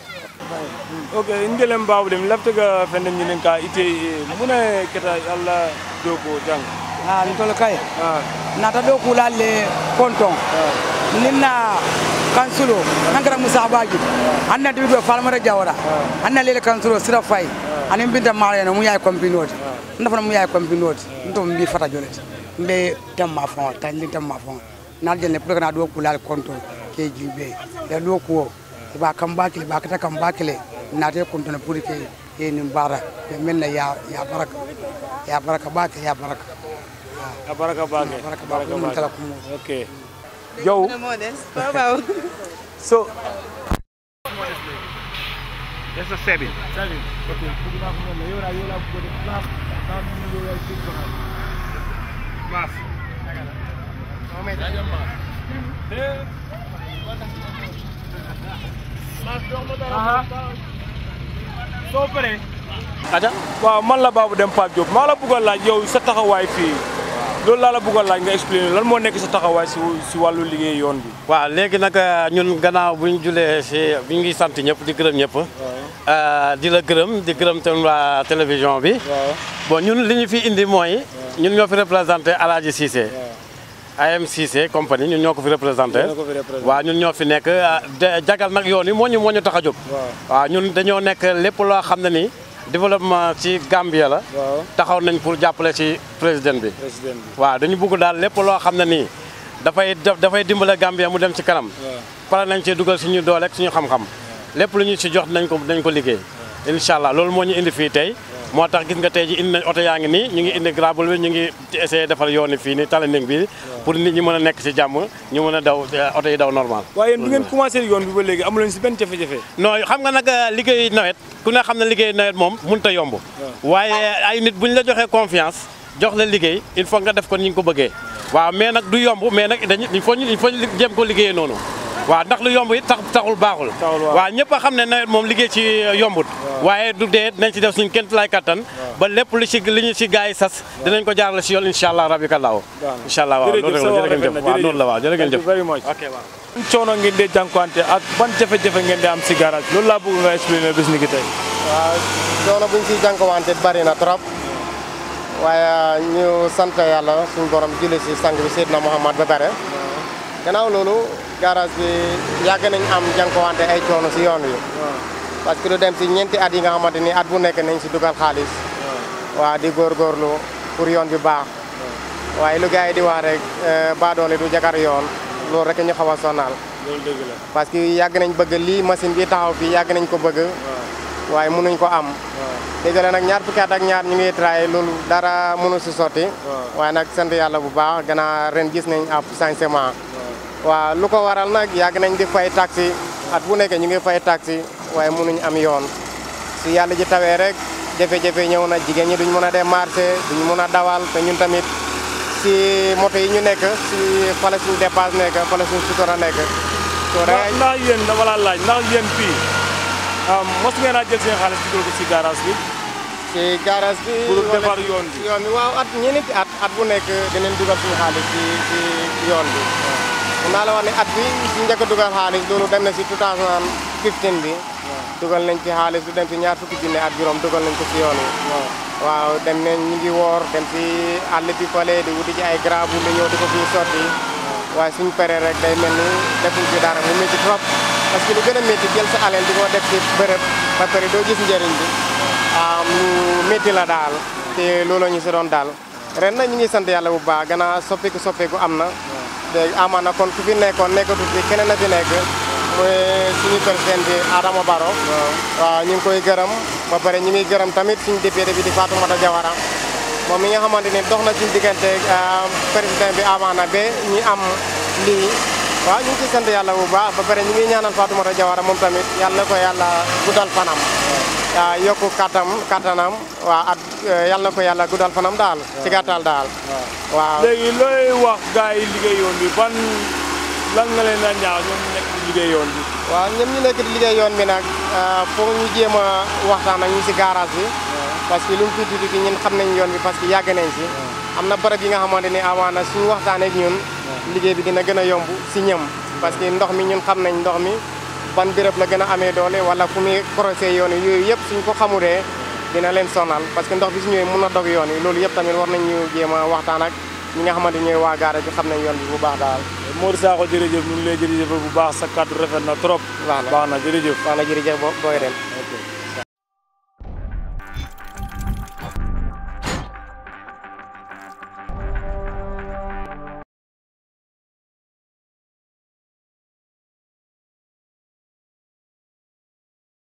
ok ngelem Babou Deme lafte ga fene ñinin ka ite mune keta Allah dogo jang ha ntolo kay nata do kulalle konton ninna kansulo nankara musa baji anna dibi do falmara jawara anna lele kansulo sira fay anin binta mariano mu yaay kompinoti ndafa mu yaay kompinoti nto mbi fata jolet mbe tamma fon tan ni tamma fon na jelle pour kana do kulal konton ke jibe ya do ko ba kan bakile ba kata kan bakile na te konton pour ke e nim bara ya menna ya ya baraka ya baraka bake ya baraka ya baraka bake baraka bake mun tala kumo okay Joe. so. That's a seven. Seven. Okay. Yola yola ko de class. Tam ni yola tik ko. Class. Mohamed. Aja mas. Eh. Mas dong mo dara. So pare. Aja. Waaw man la Babou Deme Pape Diop maa la bëgg a laaj yow sa taxawaay fii loolu laa la bëgg a laaj nga expliqué lan moo nekk sa taxawaay si si wàllu liggéey yoon bi. waaw léegi nag ñun gannaaw bu ñu julee si bi ngi sant ñëpp di gërëm ñëpp. di la gërëm di gërëm tam waa télévision bi. bon ñun li ñu fi indi mooy. ñun ñoo fi représenté Alaaji Cissé AM Cissé compagnie ñun ñoo ko fi représenté Yéen a ko fi représenté. waaw ñun ñoo fi nekk ah, de- jagal nag yoon yi moo ñu moo ñu tax a jóg waaw ñun dañoo nekk lépp loo xam ne ni développement ci Gambia la waaw taxaw nañ pour jàppale ci président bi président bi waaw dañu bëgg daal lépp loo xam ne nii dafay dafay dimbale Gambia mu dem ci kanam pare nañ ci dugal suñu doole ak suñu xam-xam lépp lu ñu ci jox nañ ko dañ ko liggéey incha allah loolu moo ñu indi fii tey moo tax gis nga tey ji indi nañ oto yaa ngi nii ñu ngi indi grable bi ñu ngi essayé defal yooni fii nii talanding bi pour nit ñi mën a nekk ci jàmm ñu mën a daw oto yi daw normal waaye yéen bi ngeen commencé yoon bi ba léegi amu leen si benn jafe-jafe non xam nga nag liggéey nawet ku ne xam ne liggéey nawet moom mënut a yomb waaye ay nit bu ñu la joxee confiance jox la liggéey il faut nga def ko ni ñu ko bëggee waaw mais nag du yomb mais nag dañu il faut ñu il faut ñu jéem ko liggéeyee noonu waaw ndax lu yomb it tax taxul baaxul waaw ñëpp a xam ne nawet moom liggéey ci yombut waaye du dee dinañ ci def suñu kent lay kattan ba lépp lu ci li ñu ci gars yi sas dinañ ko jaarale si yoon incha allah rabi kallaaw incha allah waaw loolu rek la jërë ngeen jëf waaw noonu la waaw jërë ngeen jëf very much ok waaw ban coono ngeen dee jànkuwante ak ban jafe-jafe ngeen di am si garage loolu laa bëgg nga expliquer bis ni ki tey waaw coono buñ siy jànkuwante bari na trop waaye ñu sant yàlla suñu borom julli si sang bi Seydina Muhammad ba pare gannaaw loolu garage bi yàgg nañ am jànkuwante ay coono si yoon wi parce que lu dem si ñeenti at yi nga xamante ni at bu nekk nañ si dugal xaalis waaw di góorgóorlu pour yoon bi baax waaye lu gars yi di wax rek baadoole du jakar yoon loolu rek ñu xaw a sonal loolu dëgg la parce que yàgg nañ bëgg lii machine bi taxaw fii yàgg nañ ko bëgg waaye mënuñ ko am dégg la nag ñaar fukki at ak ñaar ñu ngi traay loolu dara mënu si sotti waaye nag sant yàlla bu baax gannaaw ren gis nañ ab changement waaw lu ko waral nag yàgg nañ di fay taxi at bu nekk ñu ngi fay taxi waaye mënuñ am yoon su yàlla ji tawee rek jafe-jafe ñëw na jigéen ñi duñ mën a dem marché duñ mën a dawal te ñun tamit si moto yi ñu nekk si fala suñu dépasse nekk fala suñu sutura nekk soo ndax ndax yéen dama laa laaj ndax yéen fii mos ngeen a jël seen xaalis dugal ko si garage bi ci garage bi pour wala defar ci- yoon bi yoon bi waaw at ñeenti at at bu nekk dinañ dugal suñu xaalis ci ci yoon bi mun naa la wax ne at bi si njëkk a dugal xaalis loolu dem na si 2015 bi dugal nañ ci xaalis lu dem si ñaar fukki junne ak juróom dugal nañ ko si yoon wi waaw dem nañ ñu ngi woor dem si àll bi fale di wuti ci ay grabu li ñëw di ko fii sotti waaye suñ paree rek day mel ni defuñ ci dara mu métti trop parce que lu gën a métti jël sa alal di ko def ci bërëb ba pare doo gis njëriñ bi am lu métti la daal te loolu ñu si doon daal ren nag ñu ngi sant yàlla bu baax gannaaw soppeeku soppeeku am na te amaana kon ku fi nekkoon nekkatu fi keneen a fi nekk mooy suñu président bi Adama Barrow waaw ñu ngi koy gërëm ba pare ñu ngi gërëm tamit suñu député bi di Fatoumata Jawara moom mi nga xamante ni dox na suñu diggante ah, président bi amaana ba ñi am lii waaw ñu ngi ci sant yàlla bu baax ba pare ñu ngi ñaanal Fatoumata Jawara moom tamit yàlla na ko yàlla guddal fanam waaw yokku kattam kattanam waaw at yàlla na ko yàlla guddal fanam daal ci gàttal daal waaw léegi looy wax gars yi liggéey yoon bi ban lan nga leen a ñaaw ñoom ñu nekk di liggéey yoon bi waaw ñoom ñu nekk di liggéey yoon bi nag foog ñu jéem a waxtaan ak ñi si garage bi parce que lu mu tuuti tuuti ñun xam nañ yoon bi parce que yàgg nañ si am na barab yi nga xamante ni amaana suñu waxtaanee ak ñun liggéey bi dina gën a yomb si ñëm parce que ndox mi ñun xam nañ ndox mi ban béréb la gën a amee doole wala fu muy croisé yoon yi yooyu yëpp suñ ko xamulee dina leen sonal parce que ndox bi su ñëwee mun na dog yoon yi loolu yëpp tamit war nañ ñu jéem a waxtaan ak ñi nga xamante ñooy waa garage bi xam nañ yoon bi bu baax daal Modou Sakho jërëjëf ñu ngi lay jërëjëf bu baax sa kàddu rafet na trop baax na jërëjëf baax na jërëjëf booy dem